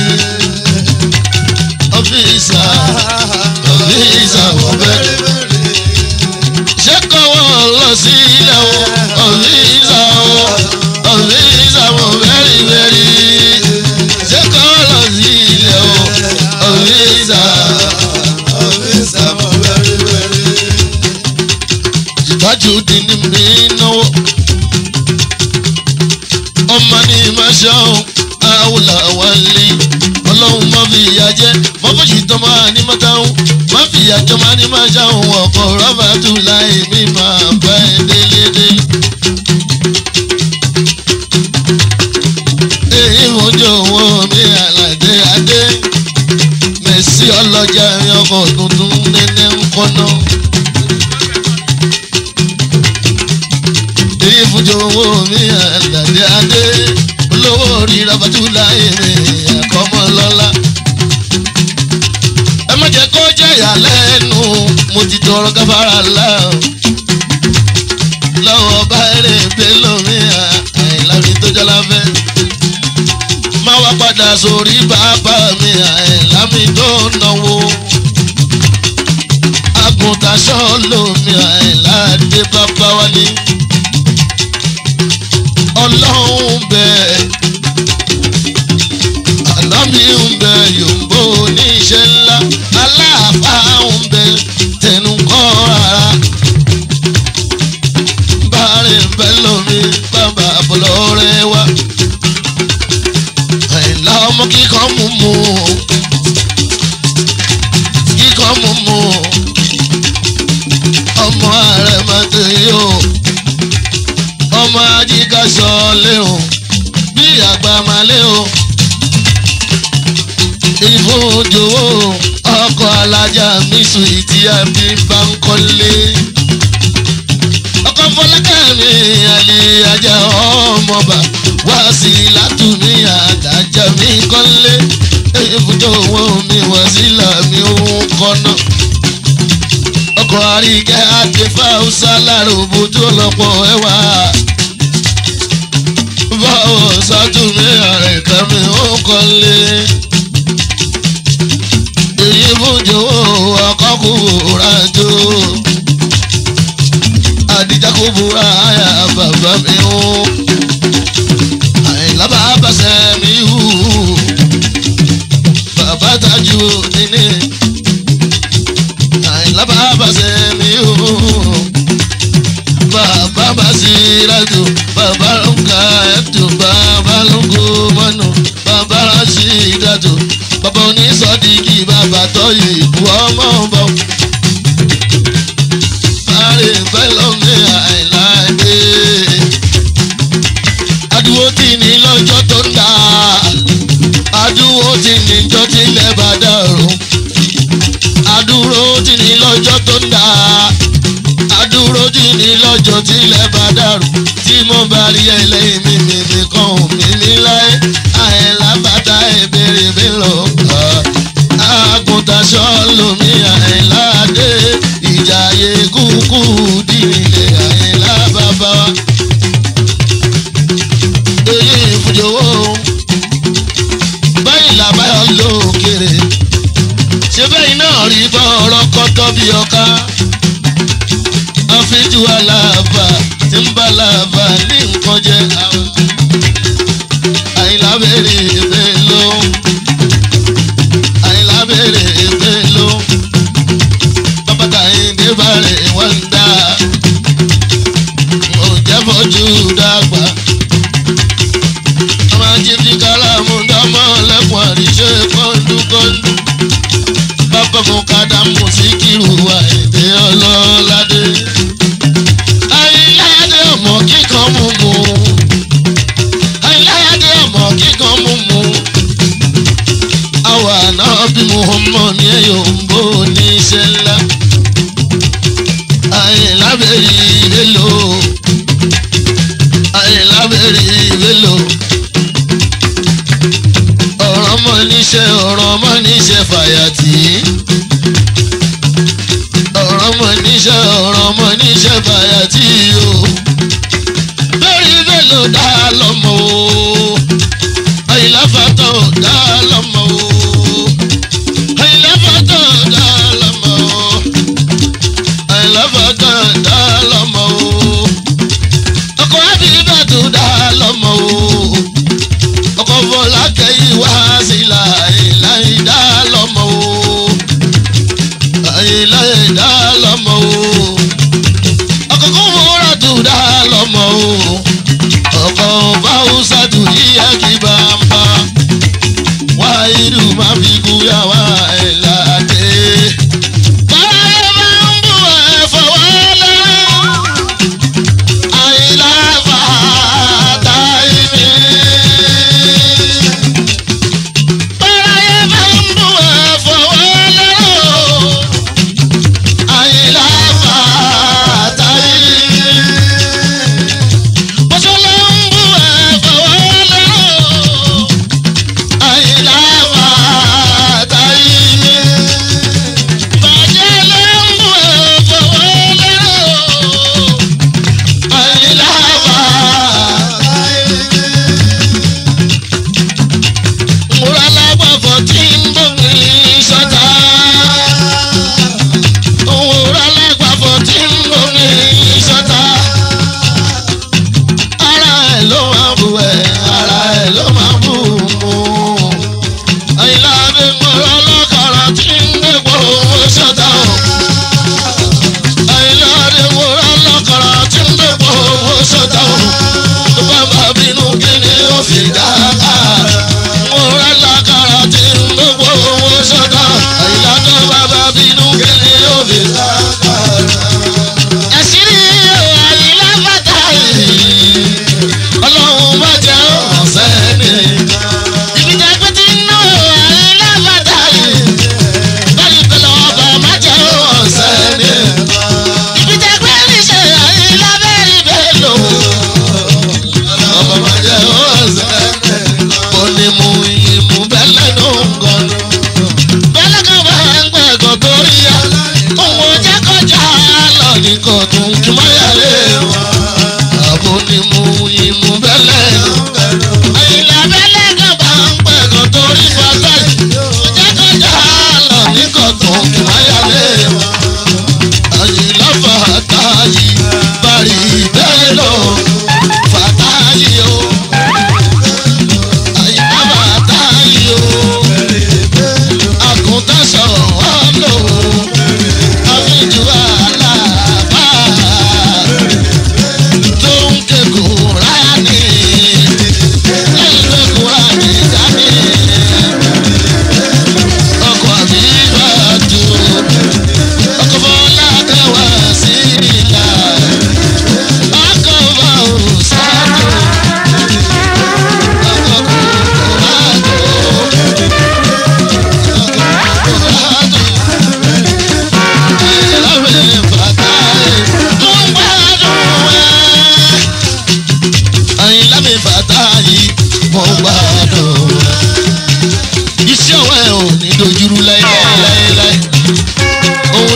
ọfíìsà ọfíìsà ọbẹ̀rẹ̀. ṣé kọ́wọ́ lọ sí ilé o ọfíìsà o ọfíìsà ọbẹ̀rẹ̀ bẹ̀rẹ̀. ṣé kọ́wọ́ lọ sí ilé o ọfíìsà. ìtọ́jú di ní mi náwó. ọmọ ní máa ṣọ́hún àwòlà wálé ọlọ́run má fi ìyà jẹ́ má fòṣì tó máa ní mọ́tàún má fi ìyà jọ máa ní máa ṣàwọn ọkọ̀ rọ́bà tù láì mí máa bá ẹ délédé. èyí mojú owó mi àlàdé adé mẹ̀sí ọlọ́jà ọkọ̀ tuntun nẹ́nẹ́ ń kọ́nà. èyí mojú owó mi àlàdé adé olówó orí rọ́bà tù láì mí àkọ́mọ́ lọ́la. ẹ má jẹ́ kó jẹ́ ìyàlẹ́nu mo ti tọrọ gáfárà láò. lọ́wọ́ bá eré gbé lómi àìlámi tó jọ láfẹ́. má wá padà sórí bàbá mi àìlámi tó náwó. àgùntàn sọ́ọ̀lùmí àìláde bàbá wálé. ọlọ́run bẹ́ẹ̀ ànábì ń bẹ yòǹbó oníṣẹ́ ńlá aláàfáà ń bẹ tẹnu kọ́ rárá. bárẹ̀ ń bẹ lómi bàbá àbọ̀lọ́rẹ́ wa. àìlá ọmọ kíkọ́ mú mú kíkọ́ mú mú ọmọ ààrẹ máa tó yí o ọmọ ajíkà sọ lé o bí àgbà máa lé o ìfowójowó ọkọ̀ alájà mísù ìtì àbí bá ń kọ́lé. ọkọ̀ fọlákàmí àlè ajá ọmọọba wá sí látùmí àdájà mi kọ́lé. ìfúnjọ owó mi wá sílà mi òun kọ́nà. ọkọ̀ àríkẹ́ àti fáwùsà láròbó tó lọ́pọ̀ ẹwà. báwo sátúmí àrẹ̀kẹ́ mi ó kọ́lé. èyí fúnjọ owó ọkọ̀ kò rájò. àdìjà kò búra àyà bàbá mi ó. àyìnlá bàbá sẹ́mi hù bàbá tajú níní àyìnlá bàbá sẹ́mi o bàbá basiratu bàbá lóńgà ẹ̀tù bàbá lóńgò mọ́nù bàbá rashidatu bàbá onísọ̀dígì bàbá tọ́yì ìbú ọmọ bọ̀. Sáré fẹ́lọ́mì àìlá dé. Adúgbò tí ní lọ́jọ́ tó ń dà adúró tí ní jọ́ tilẹ̀ bá dàrú adúró tí ní lọ́jọ́ tó ń dà adúró tí ní lọ́jọ́ tilẹ̀ bá dàrú tí mo bá rí ẹlẹ́yìn mi mi mi kàn mí ní láyé àìlá bàtà ìbéèrè mi lọ kà àgùntàn sọ́ọ̀lùmí àìlá dé ìjàyè kúkú dìrìlẹ̀ àìlá bàbá wa èyí ìfúnjowó báyìí làbáyọ lókèrè ṣé bẹ́ẹ̀ náà rí bọ́ọ̀rọ̀ kọ́tọ́ bí ọká àfijù aláàbà tí ń bá làbà ní nǹkan jẹ àwọn àìlábẹ̀rẹ̀ èbè ló àìlábẹ̀rẹ̀ èbè ló bàbá ìdè bàrẹ̀ wọ́n ń dá mo jẹ́ fojú dàgbà ọmọ ajé fi kálámù dámọ́ lẹ́kùn àríṣe kọ́ńdúkọ́ńdú bàbá mo kàdá mú sí kírù wá èdè ọlọ́ládé. ayíláyàdé ọmọ kíkan mú mu ayíláyàdé ọmọ kíkan mú mu àwa náà bí muhammad ní ẹ̀yọ̀ ń bò ní iṣẹ́ ńlá ayílábẹ̀rẹ̀ ìrẹ́lò ayílábẹ̀rẹ̀ ìrẹ́lò ọ̀rọ̀ ọmọ níṣẹ́ ọ̀rọ̀ ọmọ níṣẹ́ fàyàtì. ọ̀rọ̀ ọmọ níṣẹ́ ọ̀rọ̀ ọmọ níṣẹ́ fàyàtì o. lórí mélòó dá lọ́mọ o. àyìnláfàtọ̀ dá lọ́mọ o. àyìnláfàtọ̀ dá lọ́mọ o. àyìnláfàtọ̀ dá lọ́mọ o. ọkọ̀ àbíbàtò dá lọ́mọ o ọkọ̀ fọlá kẹ́yìn wá sí láìláì dá lọ́mọ o láìláì dá lọ́mọ o ọkọ̀ kó múra tó dá lọ́mọ o ọkọ̀ fáwùsà tó yíyá kí bá ń bá wá irú má fi kúyà wá ẹ̀ láti. Báyọ̀ máa ń bù ẹ̀ fọwọ́ lẹ́rọ̀. Àìláfà táìmì. Báyọ̀ máa ń bù ẹ̀ fọwọ́ lẹ́rọ̀. Àìláfà táìmì. Bọ́sọ̀lá ń bù ẹ̀ fọwọ́ lẹ́rọ̀. Àìláfà táìmì. Bàjẹ́ ló ń bù ẹ̀ fọwọ́ lẹ́rọ̀. Àìláfà múra lágbàfọ̀ tí ń bòmí sọ́ta. Múra lágbàfọ̀ tí ń bòmí sọ́ta. Ara ẹ̀ ló máa bù ẹ̀, ara ẹ̀ ló máa bù mú. Àyìnlá bí múra lọ́kàrà tí ń gbẹ̀gbọ́ owó sọ́ta. Àyìnlá bí múra lọ́kàrà tí ń gbẹ̀gbọ́ owó sọ́ta. Tó bá bá bínú kí ni ó fi dáa mo rẹ́ lákàrà tí ń gbogbo owó sọ́dọ̀ àyíká tó bàbá bínú kéde òbí. ẹ̀sìrì àyílá bàtà yìí ọlọ́run bá jẹ́ ọ̀sẹ̀ ni. ìgbìjà pé tí ń ná àyílá bàtà yìí báyìí pẹ̀lú ọba má jẹ́ ọ̀sẹ̀ ni. ìgbìjà pé níṣẹ́ àyílá bẹ́ẹ̀ bẹ́ẹ̀ lò ọba má jẹ́ ọ̀sẹ̀ ni mo ní mu ìmú bẹ́lẹ̀ ló ń gan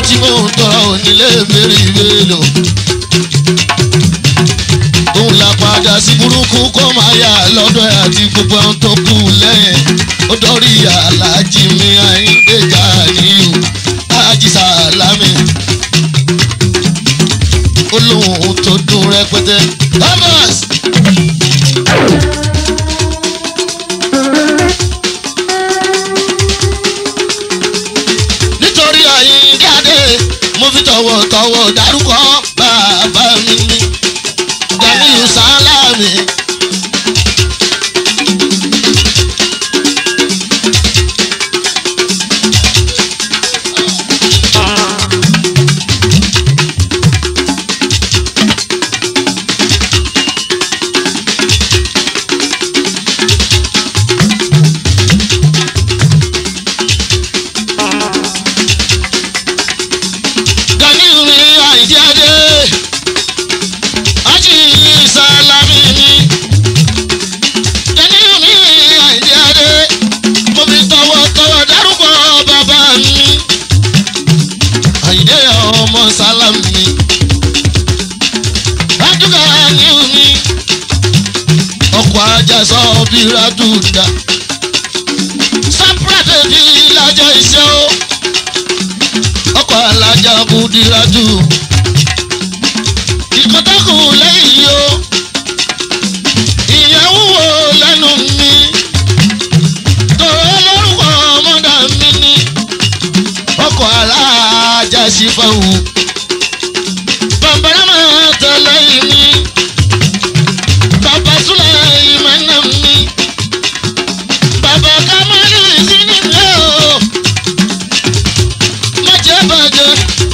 tí mò ń tọrọ onílé bèrè ìbéèlò òun là padà sí burúkú kó máa yà lọ́dọ̀ ẹ̀ àti gbogbo àwọn tó kù lẹ́yìn ó dọ́rí aláàjì mi àyíndéjà níyù ájì sàlámì olóhùn tó dùn rẹpẹtẹ thomas. nítorí àyíndé adé mo fi tọ̀wọ̀tọ̀wọ̀ dárúkọ bàbá mi ní Ganiyu Sálámì. Ganiyu mi àyíndé adé ájì sálámì ni Ganiyu mi àyíndé adé mo fi tọwọ́tọwọ́ dárúkọ bàbá mi àyíndé ọmọ sálámì adúgà Ganiyu mi ọkọ̀ ajá sọ bí radùdà sápúrẹ́tì bí lájọ iṣẹ́ o ọkọ̀ alájà kùdìrájù ìkọ́tàkù lẹ́yìn yìí o ìyẹn wúwo lẹ́nu mi tòró lórúkọ ọmọdà mi ní ọkọ̀ alájà sífàwù bàbára máa tẹ̀lé mi bàbá súlẹ̀ ìmọ̀nà mi bàbá kámálì sí nílé o má jẹ́ bàjẹ́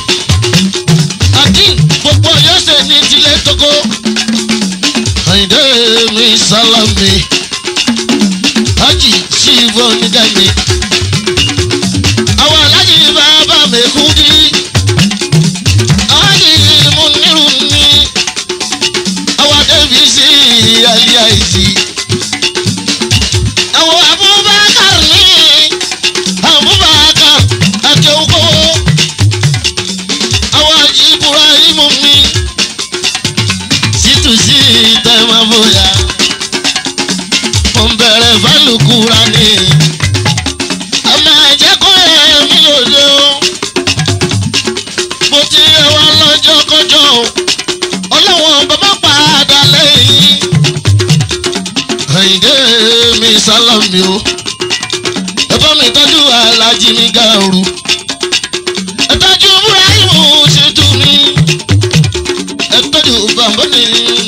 akin gbogbo yọ̀ọ́sẹ̀ ní tilẹ̀ tókó. àyìndé mi sálámì hájì sí ìwọ onídàáni. àwọn alájì bàbá mi kú dí. hájì mú nírú ni. àwọn débi sí alẹ́ àìsí. àwọn abubakar ní abubakar akéwòkó àwọn àjíbúra ìmú mi sítúsí tẹ́wọ́n bóyá mo ń bẹ̀rẹ̀ fálùkùrà ni àmọ́ ẹ̀jẹ̀ kọ́ ẹ̀ mi lòdì o mo ti yẹ wá lọ́jọ́ kọjọ́ o ọlọ́wọ́n bàbá padà lẹ́yìn àyìndé mi sálámì o ẹ bá mi tọ́jú alájí mi gàrú ẹtọ́jú Ibrahimu ṣètò mi ẹtọ́jú bàbá mi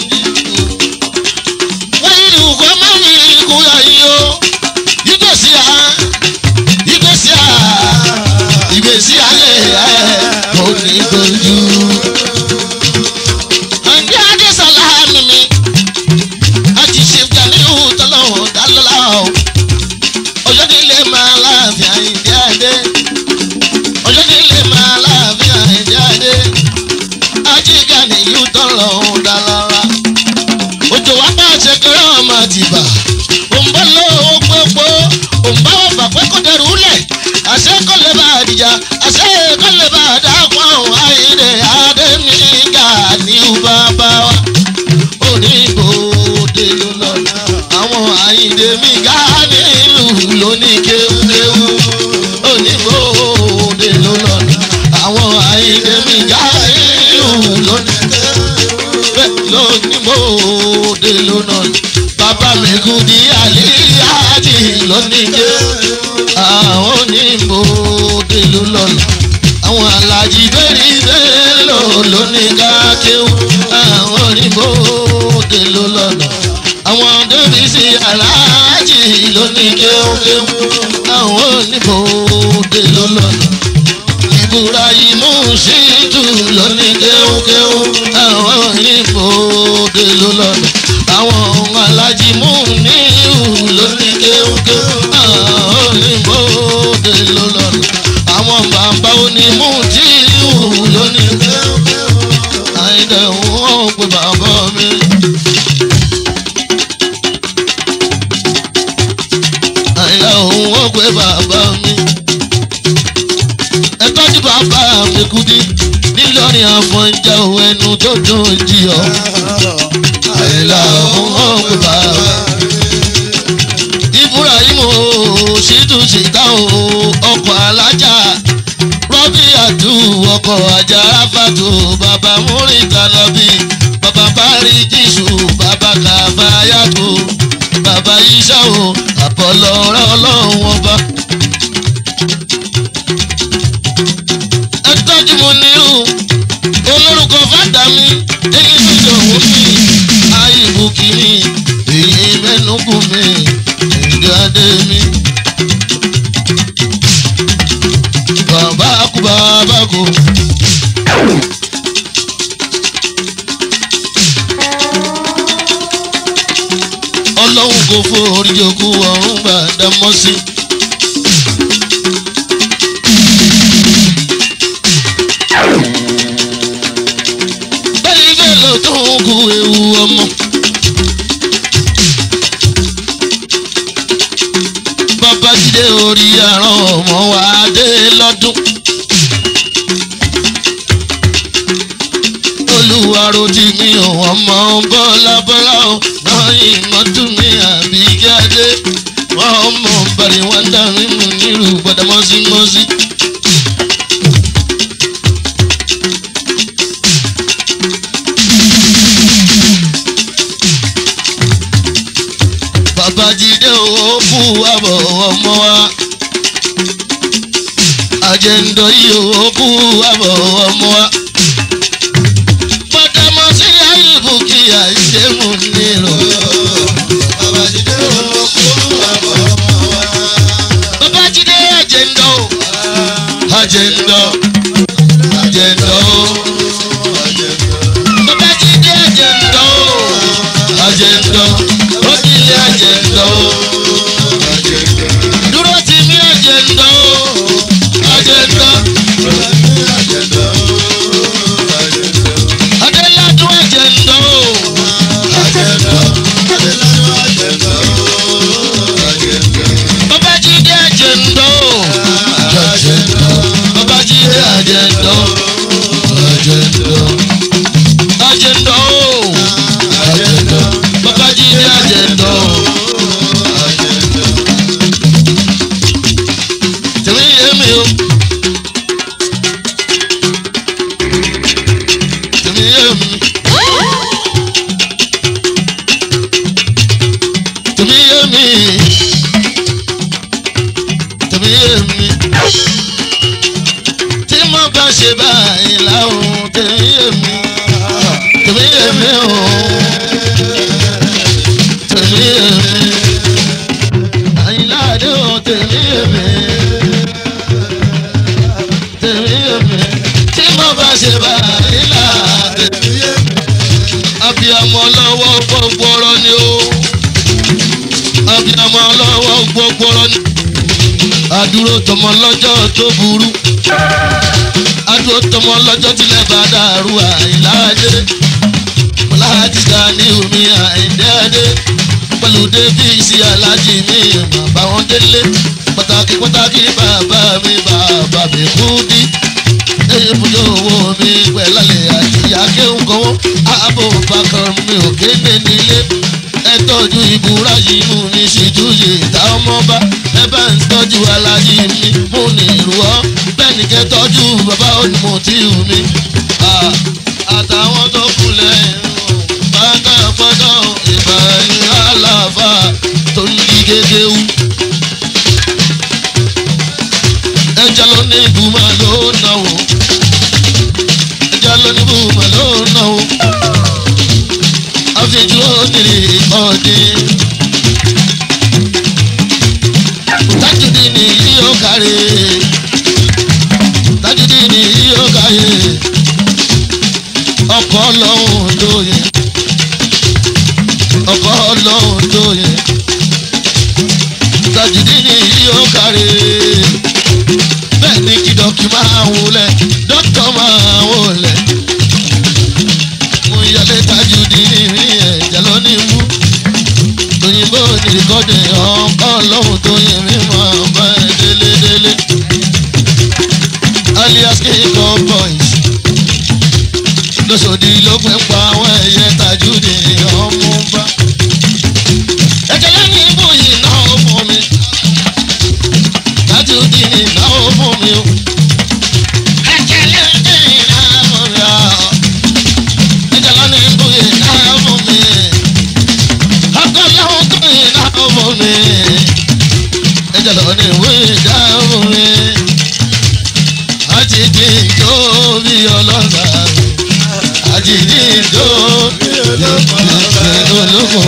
wáyé ni kò má mi kú ayé o ìgbésí à ìgbésí à ìgbésí ayé ẹ kò ní dojú. àǹdí adé sàlámì mi àti ṣèjà ní ìhùtọ́ lọ́wọ́ dálọ́lá o ọjọ́ nílé máa láàfin àyíndé adé ọjọ́ nílé máa láàfin àìdí adé ajíga nìyí tọrọ òun dá lára òjò wá bá ṣẹkẹrẹ ọmọ àtìbà òǹbọ lówó gbogbo òǹbá ọba pé kò dẹrù lẹ àṣẹ kò lè bá àdìjà àṣẹ kò lè bá àdàpọ̀ àwọn àìdè adé mi gà ní bàbá wa oníbòde ló lọ àwọn àìdè mi gà nílùú lóní kéwúkéwú oníbòde ló lọ àwọn àìdè mi gà nílùú lóní lóníbòde ló lọ bàbá mi kú di àlíyájì lóní ké àwọn oníbòde ló lọ àwọn alájí bẹ́ẹ̀rì bẹ́ẹ̀ lò lóní kákéwú àwọn oníbòde ló lọ́nà àwọn débi sí aláàjì lóní kéwúkéwú àwọn oníbòde ló lọ́nà Ibrahimu Shitu lóní kéwúkéwú àwọn oníbòde ló lọ́nà àwọn alájí mú níhù lóní kéwúkéwú àwọn oníbòde ló lọ́nà àwọn bàbá onímù tí ìhù lóní kéwúkéwú àìdẹ̀ wọ́n pe bàbá mi. àìdẹ̀ wọ́n pe bàbá mi. ẹ tọ́jú bàbá mi kúdí nílọrin àfọ̀njá ò ẹnu tó dùn jí ọ. àìlà òun ọ̀gbìn bàbá. ibrahim o ṣètò ṣètà o ọkọ̀ alájà rọ́bì àdú ọkọ̀ ajá ráfàtò bàbá múrin kanabi bàbá bárí jésù bàbá kàfáyàtò bàbá iṣẹ́ o àpọ̀lọ́ ọ̀rẹ́ ọlọ́run ọba. ẹ tọ́jú mo nírú olórúkọ fàdà mi èyí tó jọ̀wọ́ mi àìbù kìíní èyí mẹ́nukù mi ìjáde mi. bàbá kú bàbá kú. ọlọ́run kò forí jogún ọ̀run gbàdá mọ́ sí. bẹ́ẹ̀ bẹ́ẹ̀ ló tún kú ewu ọmọ. bàbá jíde orí àrùn ọmọ wa dé lọ́dún. olùwàrò tí mi ò wọ́n mọ́ bọ́lá bọ́lá o náà ìmọ̀tún mi àbí jáde wọ́n mọ̀ bàrí wọn dá mi mú nílùú gbọ́dọ̀ mọ́símọ́sí. babajide òkú àbọ̀ ọmọ wa àjẹndọ̀ yìí òkú àbọ̀ ọmọ wa pàtàmọ́ sí àyìnbó kí àìsèmù nílò. Babajide òkú àbọ̀ ọmọ wa. babajide àjẹndọ̀ àjẹndọ̀ àjẹndọ̀ babajide àjẹndọ̀ àjẹndọ̀ òkìlẹ̀ àjẹndọ̀ dúró tì mí àjẹndọ̀ àjẹndọ̀ adéládùn àjẹndọ̀ babajide àjẹndọ̀ babajide àjẹndọ̀ àjẹndọ̀ àjẹndọ̀ àjẹndọ̀ babajide àjẹndọ̀ tèmi yé mi o tèmi yé mi tèmi yé mi tèmi yé mi tí mo bá ṣe báyìí láwọn tèmi yé mi tèmi yé mi o tèmi yé mi àyìnláde o tèmi yé mi tèmi yé mi tí mo bá ṣe báyìí láde abiyamọ lọ́wọ́ gbogbo ọ̀rọ̀ ni o abiyamọ lọ́wọ́ gbogbo ọ̀rọ̀ ni adúró tọmọ lọ́jọ́ tó burú adúró tọmọ lọ́jọ́ tilẹ̀ bá dàrú àìláàdé láti ga ní omi àìdẹ́ẹ́dẹ́ pẹ̀lú débìsì alájì mi bàbá wọn délé pàtàkì pàtàkì bàbá mi bàbá mi kú dí èyí fúnjọ owó mi pẹ̀lálẹ̀ àti akéwùkọ́wọ́ ààbò bàkan mi ò kéde nílé ẹ tọ́jú ìbúra yìí mú mi ṣètúyè ìta ọmọba ẹ bá ń tọ́jú alájí mi mú ní ìlú ọ́ bẹ́ẹ̀ ni kẹ́ tọ́jú bàbá onímọ̀ tí ù mi. Ah, àtàwọn tó kù lẹ́yìn bàtà fọ́tọ̀ ìbàyìn àlàáfà tó ń di gédéwù. ẹja ló ní ìbùmọ̀ ló náwó ẹja ló ní ìbùmọ̀ ló náwó àfijù òkèrè ọ̀dín. tájúdì ní yíyó kárí tájúdì ní yíyó kárí ọkọ̀ ọlọ́run lóye ọkọ̀ ọlọ́run lóye tájúdì ní yíyó kárí bẹ́ẹ̀ ni kí dọ́kì máa wọlé dọ́kítọ̀ máa wọlé mo yálé tájúdì ní rí ẹ̀jẹ̀ lónìí mú òyìnbó ní rìkọ́dì ọkọ̀ ọlọ́run tó yẹ mí mọ́ ọba ẹ̀ délédélé alias kíkọ́ bọ̀ pé pa àwọn ẹyẹ tajúdì ọmú bá. ẹ̀jẹ̀ lẹ́yìn ibú yìí náà ó fún mi. tajúdì náà ó fún mi o. ẹ̀jẹ̀ lẹ́yìn náà fún mi o. ẹ̀jẹ̀ lẹ́yìn ibú yìí náà ó fún mi. ọkọ̀ lẹ́hìn tó yìí náà ó fún mi. ẹ̀jẹ̀ lẹ́yìn ibú yìí náà ó fún mi. àjèjì tó bí ọlọ́lá àjèjì tó bí olóko.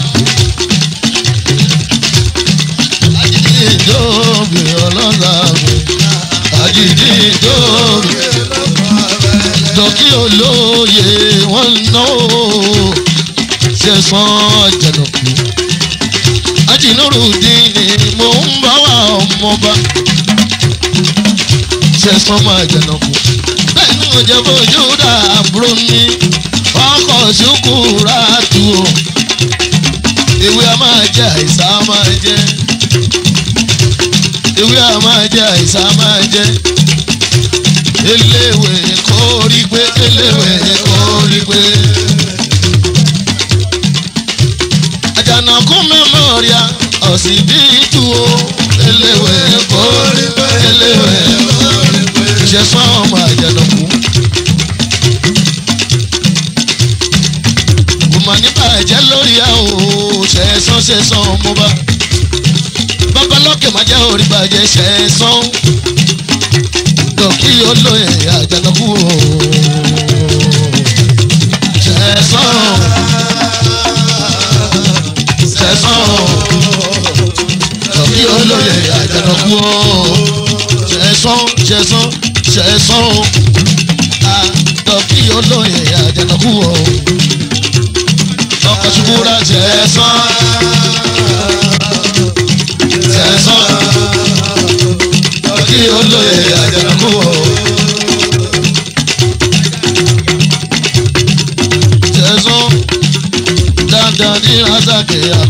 àjèjì tó bí ọlọ́lá àjèjì tó bí dọ̀kí olóye wọ́n ná o ṣẹ̀sán jẹ̀nàkú. ajínúrúdín ni mo ń bá wa ọmọba ṣẹ̀sán máa jẹ̀nàkú. bẹ́ẹ̀ ni mo jẹ́ bójú dà àbúrò mi ọkọ̀ ṣùkúrà tù o. ewé a máa jẹ àìsàn a máa jẹ. ewé a máa jẹ àìsàn a máa jẹ eléwé kórí pé eléwé kórí pé. àjànàkú mẹ́mọ́ríà ọ̀sibítù o eléwé kórí pé eléwé kórí pé. ìṣẹ̀sán ọmọ àjànàkú. kò mà ní bàjẹ́ lórí ẹ̀ o ṣẹ̀sán ṣẹ̀sán ọmọ bá. babalọ́kẹ̀ má jẹ́ orí bàjẹ́ ṣẹ̀sán dọ̀kí olóyè àjànàkú o. Sẹ̀sán sẹ̀sán dọ̀kí olóyè àjànàkú o. Sẹ̀sán sẹ̀sán sẹ̀sán dọ̀kí olóyè àjànàkú o. Ọkọ̀ ṣubúra sẹ̀sán sẹ̀sán kí olóye àjànàkú o. Tẹ̀sán dandan ní Razaki